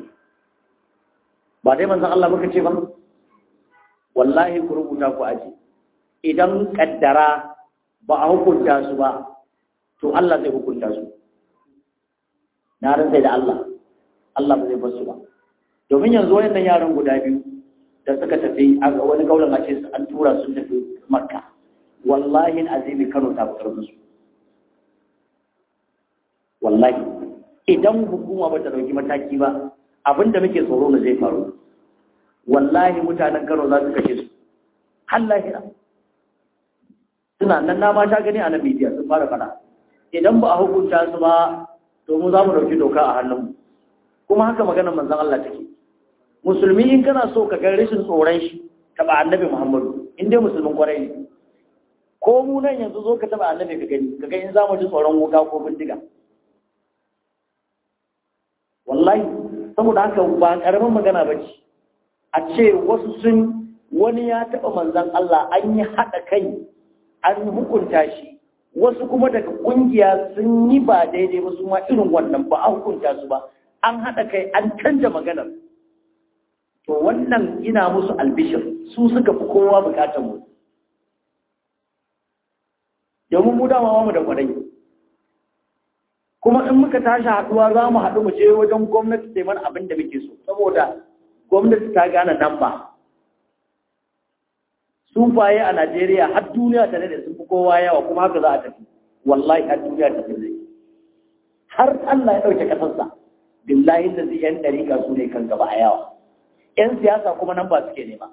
ba dai manzan Allah muka ce ba wallahi ku rubuta ku aji idan kaddara ba a hukunta su ba to Allah zai hukunta su na rantsai da Allah Allah ba zai bar su ba domin yanzu wayannan yaran guda biyu da suka tafi a wani kaulan a ce an tura su tafi Makka wallahi azimi Kano ta fitar musu wallahi idan hukuma ba ta dauki mataki ba abinda muke tsoro ne zai faru wallahi mutanen Kano za su kashe su har lahira suna nan na ma ta gani a nan media sun fara fada idan ba a hukunta su ba to mu za mu ɗauki doka a hannunmu kuma haka maganar manzan Allah take musulmi in kana so ka ga rashin tsoron shi taɓa annabi muhammadu in dai musulmin kwarai ne ko mu nan yanzu zo ka taɓa annabi ka gani ka ga in za mu ji tsoron wuka ko bindiga wallahi saboda haka ba ƙaramin magana ba ce a ce wasu sun wani ya taɓa manzan Allah an yi haɗa kai an hukunta shi wasu kuma daga kungiya sun yi ba daidai ba su ma irin wannan ba a hukunta su ba an haɗa kai an canja maganar to wannan ina musu albishir su suka fi kowa bukatar mu domin mu dama mu da kwarai kuma in muka tashi haɗuwa za mu haɗu mu je wajen gwamnati sai mana abin da muke so saboda gwamnati ta gane nan ba sufaye a Najeriya har duniya ta da sun fi kowa yawa kuma haka za a tafi wallahi har duniya ta zai har Allah ya ɗauke ƙasarsa billahi da zai yan ɗariƙa su ne kan gaba a yawa ‘yan siyasa kuma nan ba suke nema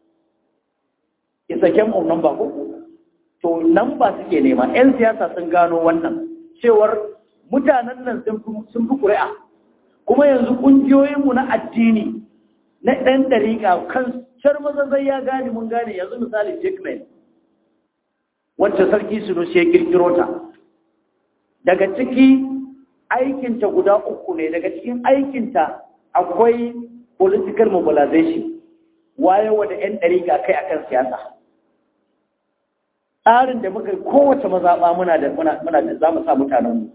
isa kem nan ba ko to nan ba suke nema ‘yan siyasa sun gano wannan cewar mutanen nan sun fi ƙuri'a kuma yanzu ƙungiyoyinmu na addini na ɗan ɗariƙa kan shar mazazai ya gane mun gane yanzu misali jekmen wacce sarki sunusi ya kirkiro ta daga ciki aikinta guda uku ne daga cikin aikinta akwai political mobilization wayewa da 'yan ɗariƙa kai akan siyasa tsarin da muka kowace mazaɓa muna da muna da za mu sa mutanenmu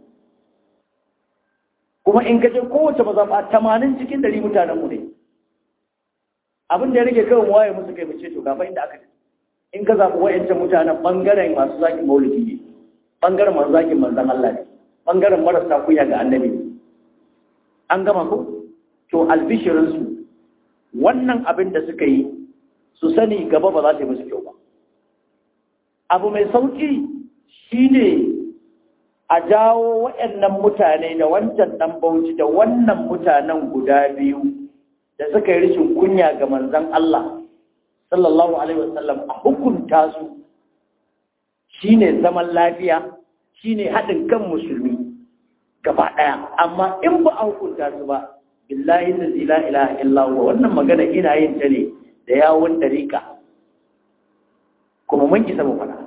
kuma in gaje kowace mazaɓa tamanin cikin dari mutanenmu ne abin da ya rage kawai waye musu kai mace to gafa inda aka in ka zaɓi wa'yancan mutanen ɓangaren masu zaƙin maulidi ne ɓangaren masu zaƙin manzan Allah ne ɓangaren marasa kunya ga annabi ne an gama ko to albishirinsu wannan abin da suka yi su sani gaba ba za ta yi musu kyau ba abu mai sauƙi shine a jawo waɗannan mutane da wancan ɗan bauchi da wannan mutanen guda biyu da suka yi rishin kunya ga manzan Allah sallallahu alaihi wasallam a hukunta su shine zaman lafiya shine haɗin kan musulmi gaba ɗaya amma in ba a hukunta su ba billahi allazi la ilaha illa huwa wannan magana ina yin ta ne da yawon dariƙa kuma mun isa mu faɗa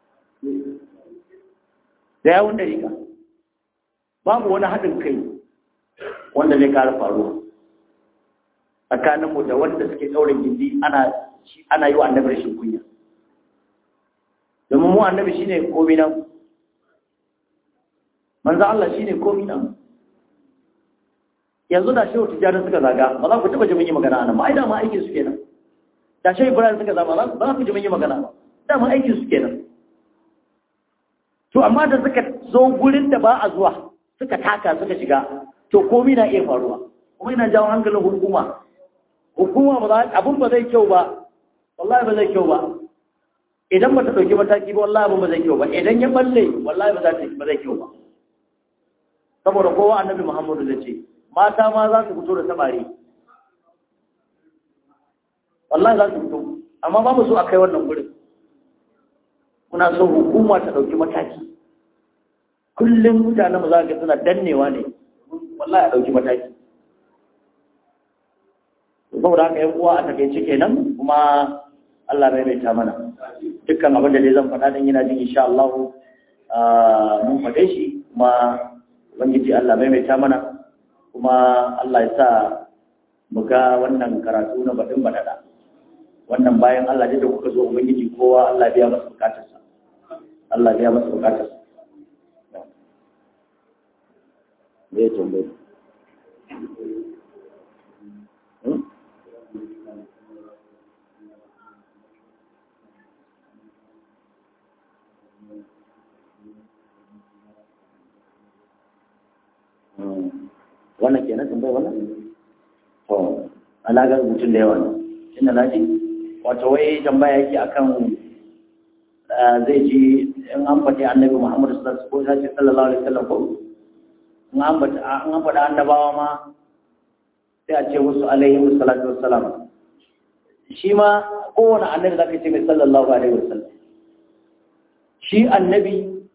da yawon dariƙa babu wani haɗin kai wanda zai kara faruwa tsakaninmu da wanda suke ɗaurin gindi ana ana yi wa annabi rashin kunya domin mu annabi shine komai nan manzo Allah shine komai nan yanzu da shehu tijjani suka zaga ba za ku taba ji mun yi magana anan ba ai da ma aikin su kenan da shehu ibrahim suka zaga ba za ku ji mun yi magana ba da ma aikin su kenan to amma da suka zo gurin da ba a zuwa suka taka suka shiga to komai na iya faruwa kuma ina jawo hankalin hukuma hukuma ba za abun ba zai kyau ba wallahi ba zai kyau ba idan ba ta dauki mataki ba wallahi abun ba zai kyau ba idan ya balle wallahi ba za ta ba zai kyau ba saboda kowa annabi muhammadu zai ce mata ma za su fito da samari wallahi za su fito amma ba mu so a kai wannan gurin muna so hukuma ta ɗauki mataki kullum mutanen mu za ga suna dannewa ne wallahi a ɗauki mataki saboda haka yan uwa a takaice kenan kuma Allah bai mai ta mana dukkan abin da dai zan faɗa dan yana jin insha Allah mun faɗe shi kuma ubangiji Allah bai mai ta mana kuma Allah ya sa mu ga wannan karatu na baɗin baɗaɗa wannan bayan Allah da kuka zo ubangiji kowa Allah biya masa bukatarsa Allah biya masa bukatarsa me ya tambaye wannan kenan tambayar wannan to alagar mutum da yawa ne inda na ji wato wai tambaya yake akan zai ji in an faɗi annabi muhammadu sallallahu alaihi wasallam ko in an faɗi an faɗi annabawa ma sai a ce musu alaihi salatu wassalam shi ma kowane annabi zaka ce mai sallallahu alaihi wasallam shi annabi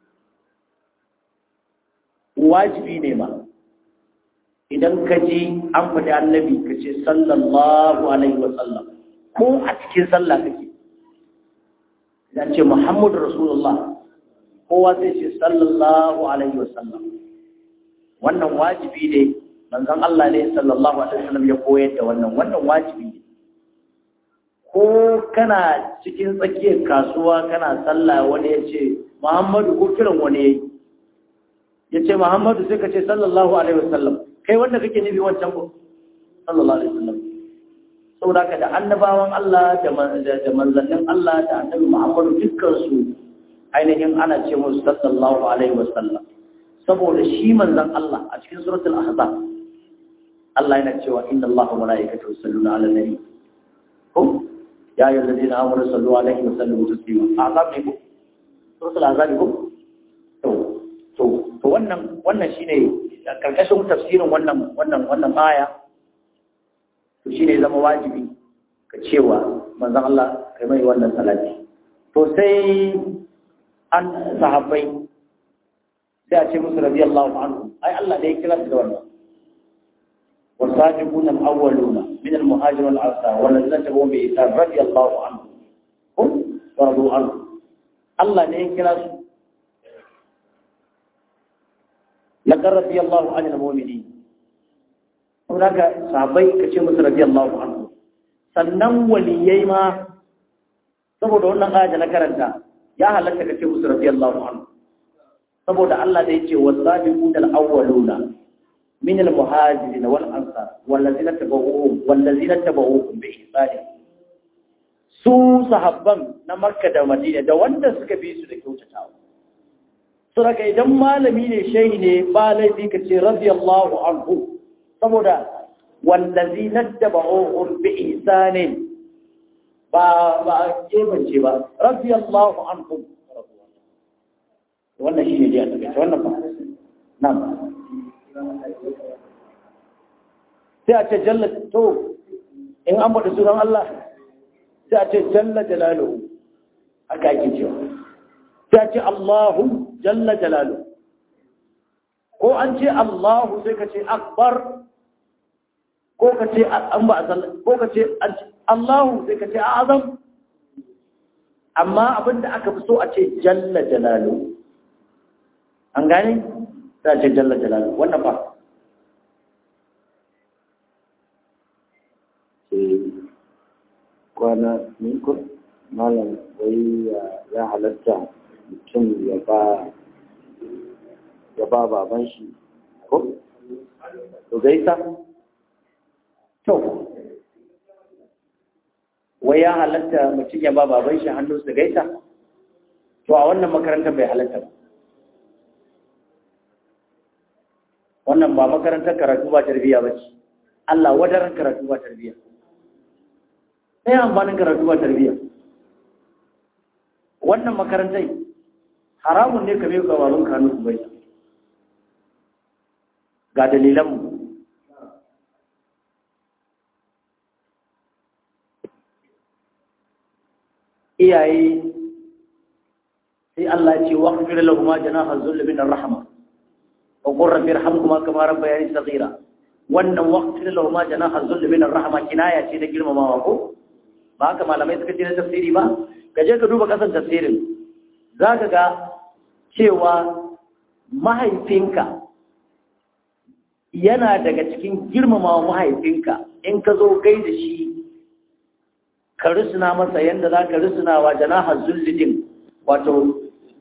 wajibi ne ma idan ka ji an faɗi annabi ka ce sallallahu alaihi wasallam ko a cikin sallah kake idan ce muhammadu rasulullah kowa sai ce sallallahu alaihi wasallam wannan wajibi ne manzon Allah ne sallallahu alaihi wasallam ya koyar da wannan wannan wajibi ne ko kana cikin tsakiyar kasuwa kana sallah wani ya ce muhammadu ko kiran wani ya yi ya ce muhammadu sai ka ce sallallahu alaihi wasallam kai wanda kake nufi wancan ko sallallahu alaihi wasallam saboda ka da annabawan Allah da manzannin Allah da annabi Muhammadu dukkan su ainihin ana ce musu sallallahu alaihi wasallam saboda shi manzan Allah a cikin suratul ahzab Allah yana cewa inna Allah wa malaikatahu yusalluna ala nabi ko ya ayyuhal ladina amanu sallu alaihi wa sallimu taslima ahzab ne ko suratul ahzab ko to to to wannan wannan shine karkashin tafsirin wannan wannan wannan aya to shine zama wajibi ka cewa manzon Allah kai mai wannan salati to sai an sahabbai sai a ce musu radiyallahu anhu ai Allah da ya kira su da wannan والسابقون الأولون من المهاجر والأنصار والذين تبعوا بإحسان رضي الله عنهم هم ورضوا عنه الله ne ya kira su لقد رضي الله عن المؤمنين هناك sahabbai kace musu radiyallahu anhu sannan waliyai ma saboda wannan aya da na karanta ya halatta ka ce musu radiyallahu anhu saboda Allah da yake wasabiquna al-awwaluna min al-muhajirin wal ansar wallazina tabauhum wallazina tabauhum bi ihsan su sahabban na Makka da Madina da wanda suka bi su da kyautatawa suraka idan malami ne shehi ne ba laifi ka ce radiyallahu anhu saboda wallazina tabauhum bi ihsan ba ba kebance ba radiyallahu anhum wannan shi ne dai a takaice wannan ba nan sai a ce jalla to in an bada sunan Allah sai a ce jalla jalaluhu haka ake cewa sai a ce Allahu jalla jalaluhu ko an ce Allahu sai ka ce akbar ko ka ce an ba ko ka ce Allahu sai ka ce azam amma abinda aka fi so a ce jalla jalaluhu an gane ta ce jalla jalalu wannan ba kwana ko malam wai ya halatta mutum ya ba ya ba baban shi ko to gaisa to wai ya halatta mutum ya ba baban shi hannu su gaisa to a wannan makarantar bai halatta ba wannan ba makarantar karatu ba tarbiyya ba ce Allah wadaran karatu ba tarbiyya sai amfanin karatu ba tarbiyya wannan makarantai haramun ne ka bai ga baban kanu su bai ga dalilan mu iyaye sai Allah ya ce waqfir lahum janaha dhull min ar-rahmah وقل رب ارحمهما كما ربياني صغيرا wannan waqtin lahu ma janaha zull min ar-rahma kinaya ce da girmamawa ko ba haka malamai suka ce na tafsiri ba ka je ka duba kasan tafsirin zaka ga cewa mahaifinka yana daga cikin girmamawa mahaifinka in ka zo gai da shi ka rusuna masa yanda za ka rusuna wa janaha zullidin wato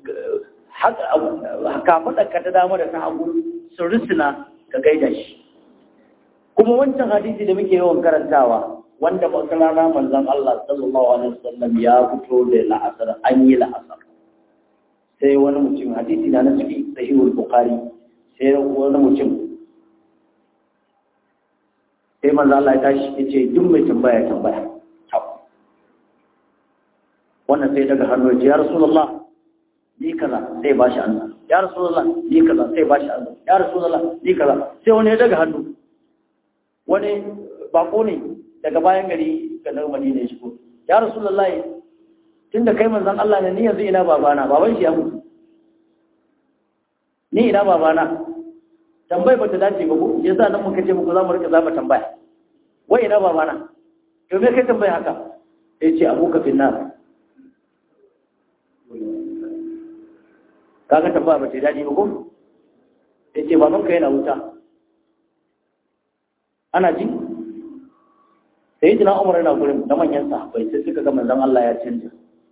kafaɗa ka ta dama da ta hagu su risina ka gaida shi kuma wancan hadisi da muke yawan karantawa wanda wata rana manzon Allah sallallahu alaihi wasallam ya fito da la'asar an yi la'asar sai wani mutum hadisi na na cikin sahihul bukhari sai wani mutum sai manzon Allah ya tashi ya ce duk mai tambaya tambaya wannan sai daga hannu ya rasulullah ni kaza sai ba shi Allah ya rasulullah ni kaza sai ba shi Allah ya rasulullah ni kaza sai wani ya daga hannu wani bako ne daga bayan gari ga nan Madina ya shigo ya rasulullah tunda kai manzon Allah ne ni yanzu ina babana baban shi ya mutu ni ina babana tambayi ba ta dace ba ko yasa nan muka ce muku za mu rika zaba tambaya wai ina babana to me kai tambaya haka sai ce abuka finnar kaga tambaya ba ta daɗi ba ko ya ce babanka yana wuta ana ji sai jina umar yana gurin da manyan sahabbai sai suka ga manzon Allah ya canja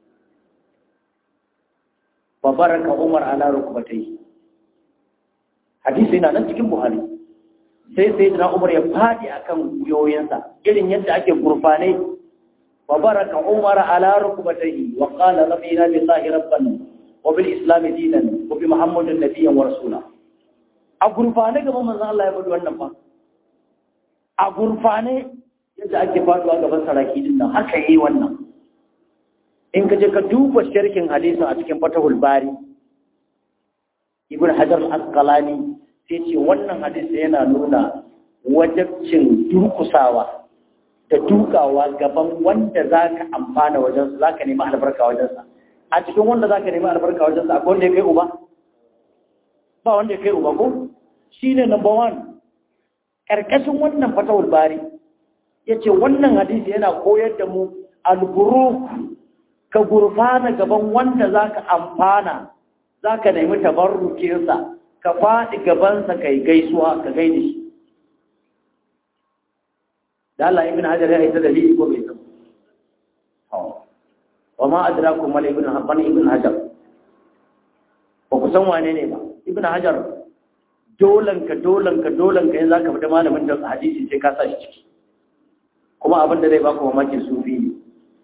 fa baraka umar ala rukbatai hadisi yana nan cikin buhari sai sai jina umar ya fadi akan guyoyinsa irin yadda ake gurfane fa baraka umar ala rukbatai wa qala rabbina billahi rabbana وبالإسلام دينا وبمحمد نبيا ورسولا a gurfane gaban manzon Allah ya faɗi wannan fa a gurfane yadda ake faduwa gaban saraki din nan haka yi wannan in ka je ka duba sharhin hadisin a cikin fatahul bari ibn hajar al-asqalani sai ce wannan hadisi yana nuna wajabcin durkusawa da dukawa gaban wanda zaka amfana wajen zaka nemi albarka wajen sa a cikin wanda za ka nemi albarka wajen sa akwai wanda ya kai uba ba wanda ya kai uba ko shi ne number one ƙarƙashin wannan fatawul bari ya ce wannan hadisi yana koyar da mu alburu ka gurfana gaban wanda za ka amfana za ka nemi tabarrukinsa ka faɗi gabansa ka yi gaisuwa ka gaida shi da Allah ibn Hajar ya yi ta dalili ko bai san wa ma adrakum mal ibn habban ibn hajar ba ku san wane ne ba ibn hajar dolan ka dolan ka dolan ka yanzu zaka fita malamin da hadisi sai ka sa shi ciki kuma abin da zai baka mamaki sufi ne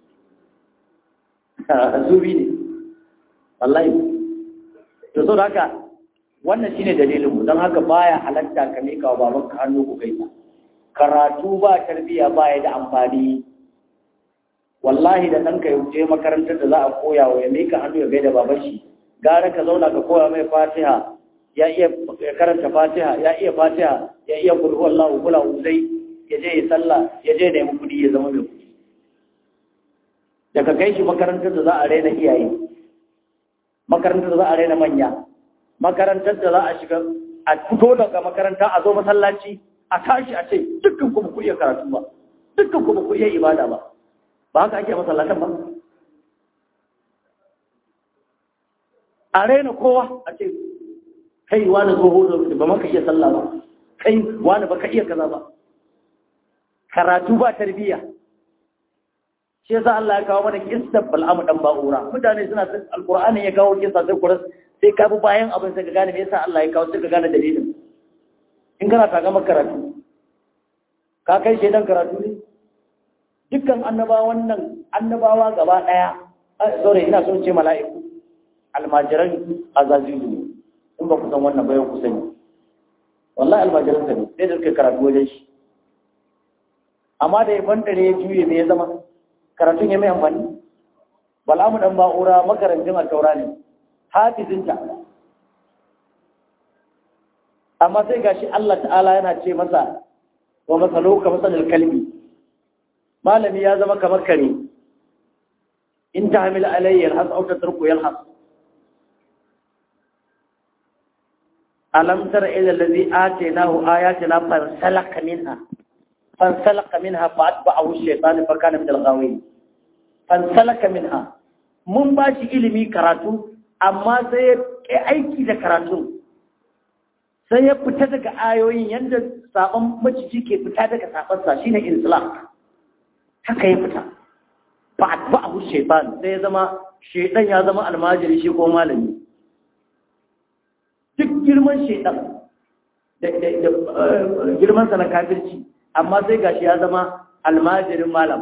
sufi ne wallahi to so haka wannan shine dalilin mu don haka baya halatta ka mika wa babanka hannu ku gaisa karatu ba tarbiya ba ya da amfani wallahi da ɗanka ya je makarantar da za a koya wa ya mika hannu ya gaida baban shi gara ka zauna ka koya mai fatiha ya iya karanta fatiha ya iya fatiha ya iya kulhu wallahu kula uzai ya je ya sallah ya je nemi kuɗi ya zama mai kuɗi daga kai shi makarantar da za a raina iyaye makarantar da za a raina manya makarantar da za a shiga a fito daga makaranta a zo masallaci a tashi a ce dukkan kuma ku iya karatu ba dukkan kuma ku iya ibada ba ba haka ake masallatan ba a raina kowa a ce kai wani tsoho da ba maka iya sallah ba kai wani baka iya kaza ba karatu ba tarbiyya shi yasa Allah ya kawo mana kissa bal'amu dan ba'ura mutane suna san alqur'ani ya kawo kissa sai kuras sai ka bi bayan abin sai ka gane me yasa Allah ya kawo sai ka gane dalilin in kana ta gama karatu ka kai shaidan karatu ne dukkan annabawan nan annabawa gaba daya sorry ina son ce mala'iku almajiran azazizu ne in ba ku san wannan bayan ku sani wallahi almajiran sa ne sai da suka karatu wajen shi amma da ya bantare ya juye me ya zama karatun ya mai amfani bal'amu dan ba'ura makarantin alkaura ne hafizinta amma sai gashi Allah ta'ala yana ce masa wa masalo ka masalil kalbi malami ya zama kamar kare in ta hamil alayya yalhas aw tatruku yalhas alam tara ila allazi atainahu ayatina fansalaka minha fansalaka minha fa'atba'ahu ash-shaytan fa kana min al-ghawin fansalaka minha mun ba shi ilimi karatu amma sai ya aiki da karatun sai ya fita daga ayoyin yadda sabon maciji ke fita daga sabansa shine islam haka ya fita ba ba abu shaitan sai ya zama shaitan ya zama almajiri shi ko malami duk girman shaitan da girman sa na kafirci amma sai gashi ya zama almajirin malam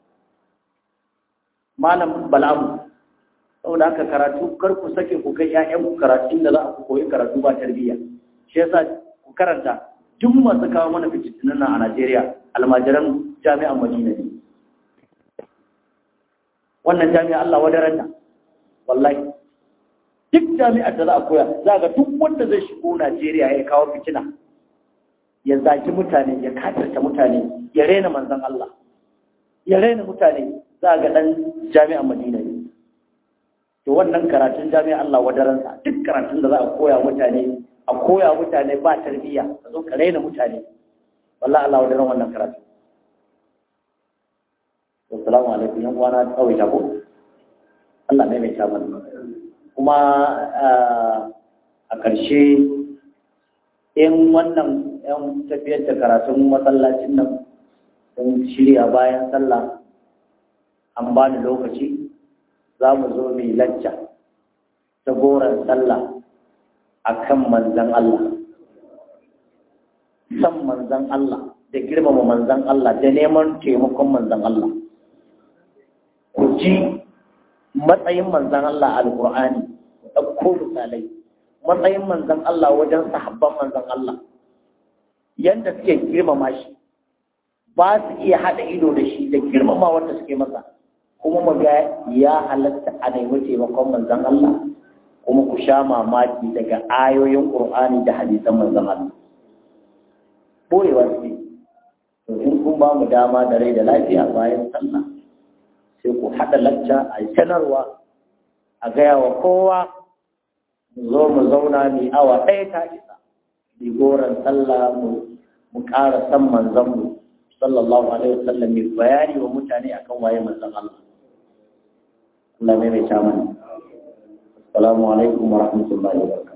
malam bal'amu saboda haka karatu kar ku sake ku kai ƴaƴan ku karatu inda za ku koyi karatu ba tarbiyya shi yasa ku karanta duk masu kawo mana fitinin nan a Najeriya almajiran jami'an Madina ne wannan jami'a Allah wadaranta wallahi duk jami'ar da za a koya za ga duk wanda zai shigo Najeriya ya kawo fitina ya zaki mutane ya katarta mutane ya rena manzon Allah ya rena mutane za ga dan jami'an Madina ne to wannan karatun jami'a Allah wadaransa duk karatun da za a koya mutane a koya mutane ba tarbiyya a zo ka raina mutane wallahi Allah wadaran wannan karatu assalamu alaikum yan uwana tsawai ta ko Allah ne mai ta mana kuma a ƙarshe in wannan yan tafiyar da karatun masallacin nan sun shirya bayan sallah an ba ni lokaci za mu zo mai lacca ta goron sallah a kan manzan Allah san manzan Allah da girmama manzan Allah da neman taimakon manzan Allah ku ji matsayin manzan Allah a alƙur'ani ku ɗauko misalai matsayin manzan Allah wajen sahabban manzan Allah yadda suke girmama shi ba su iya haɗa ido da shi da girmama wanda suke masa kuma mu ga ya halatta a nemi taimakon manzon Allah kuma ku sha mamaki daga ayoyin Qur'ani da hadisan manzon Allah boyewa ce to in kun ba mu dama da rai da lafiya bayan sallah sai ku haɗa lacca a sanarwa a gaya wa kowa mu zo mu zauna mu awa ɗaya ta isa bi goron sallah mu mu ƙara san manzon mu sallallahu alaihi wasallam mai bayani wa mutane akan waye manzon Allah Allah mai mai ta mana assalamu alaikum wa rahmatullahi wa barakatuh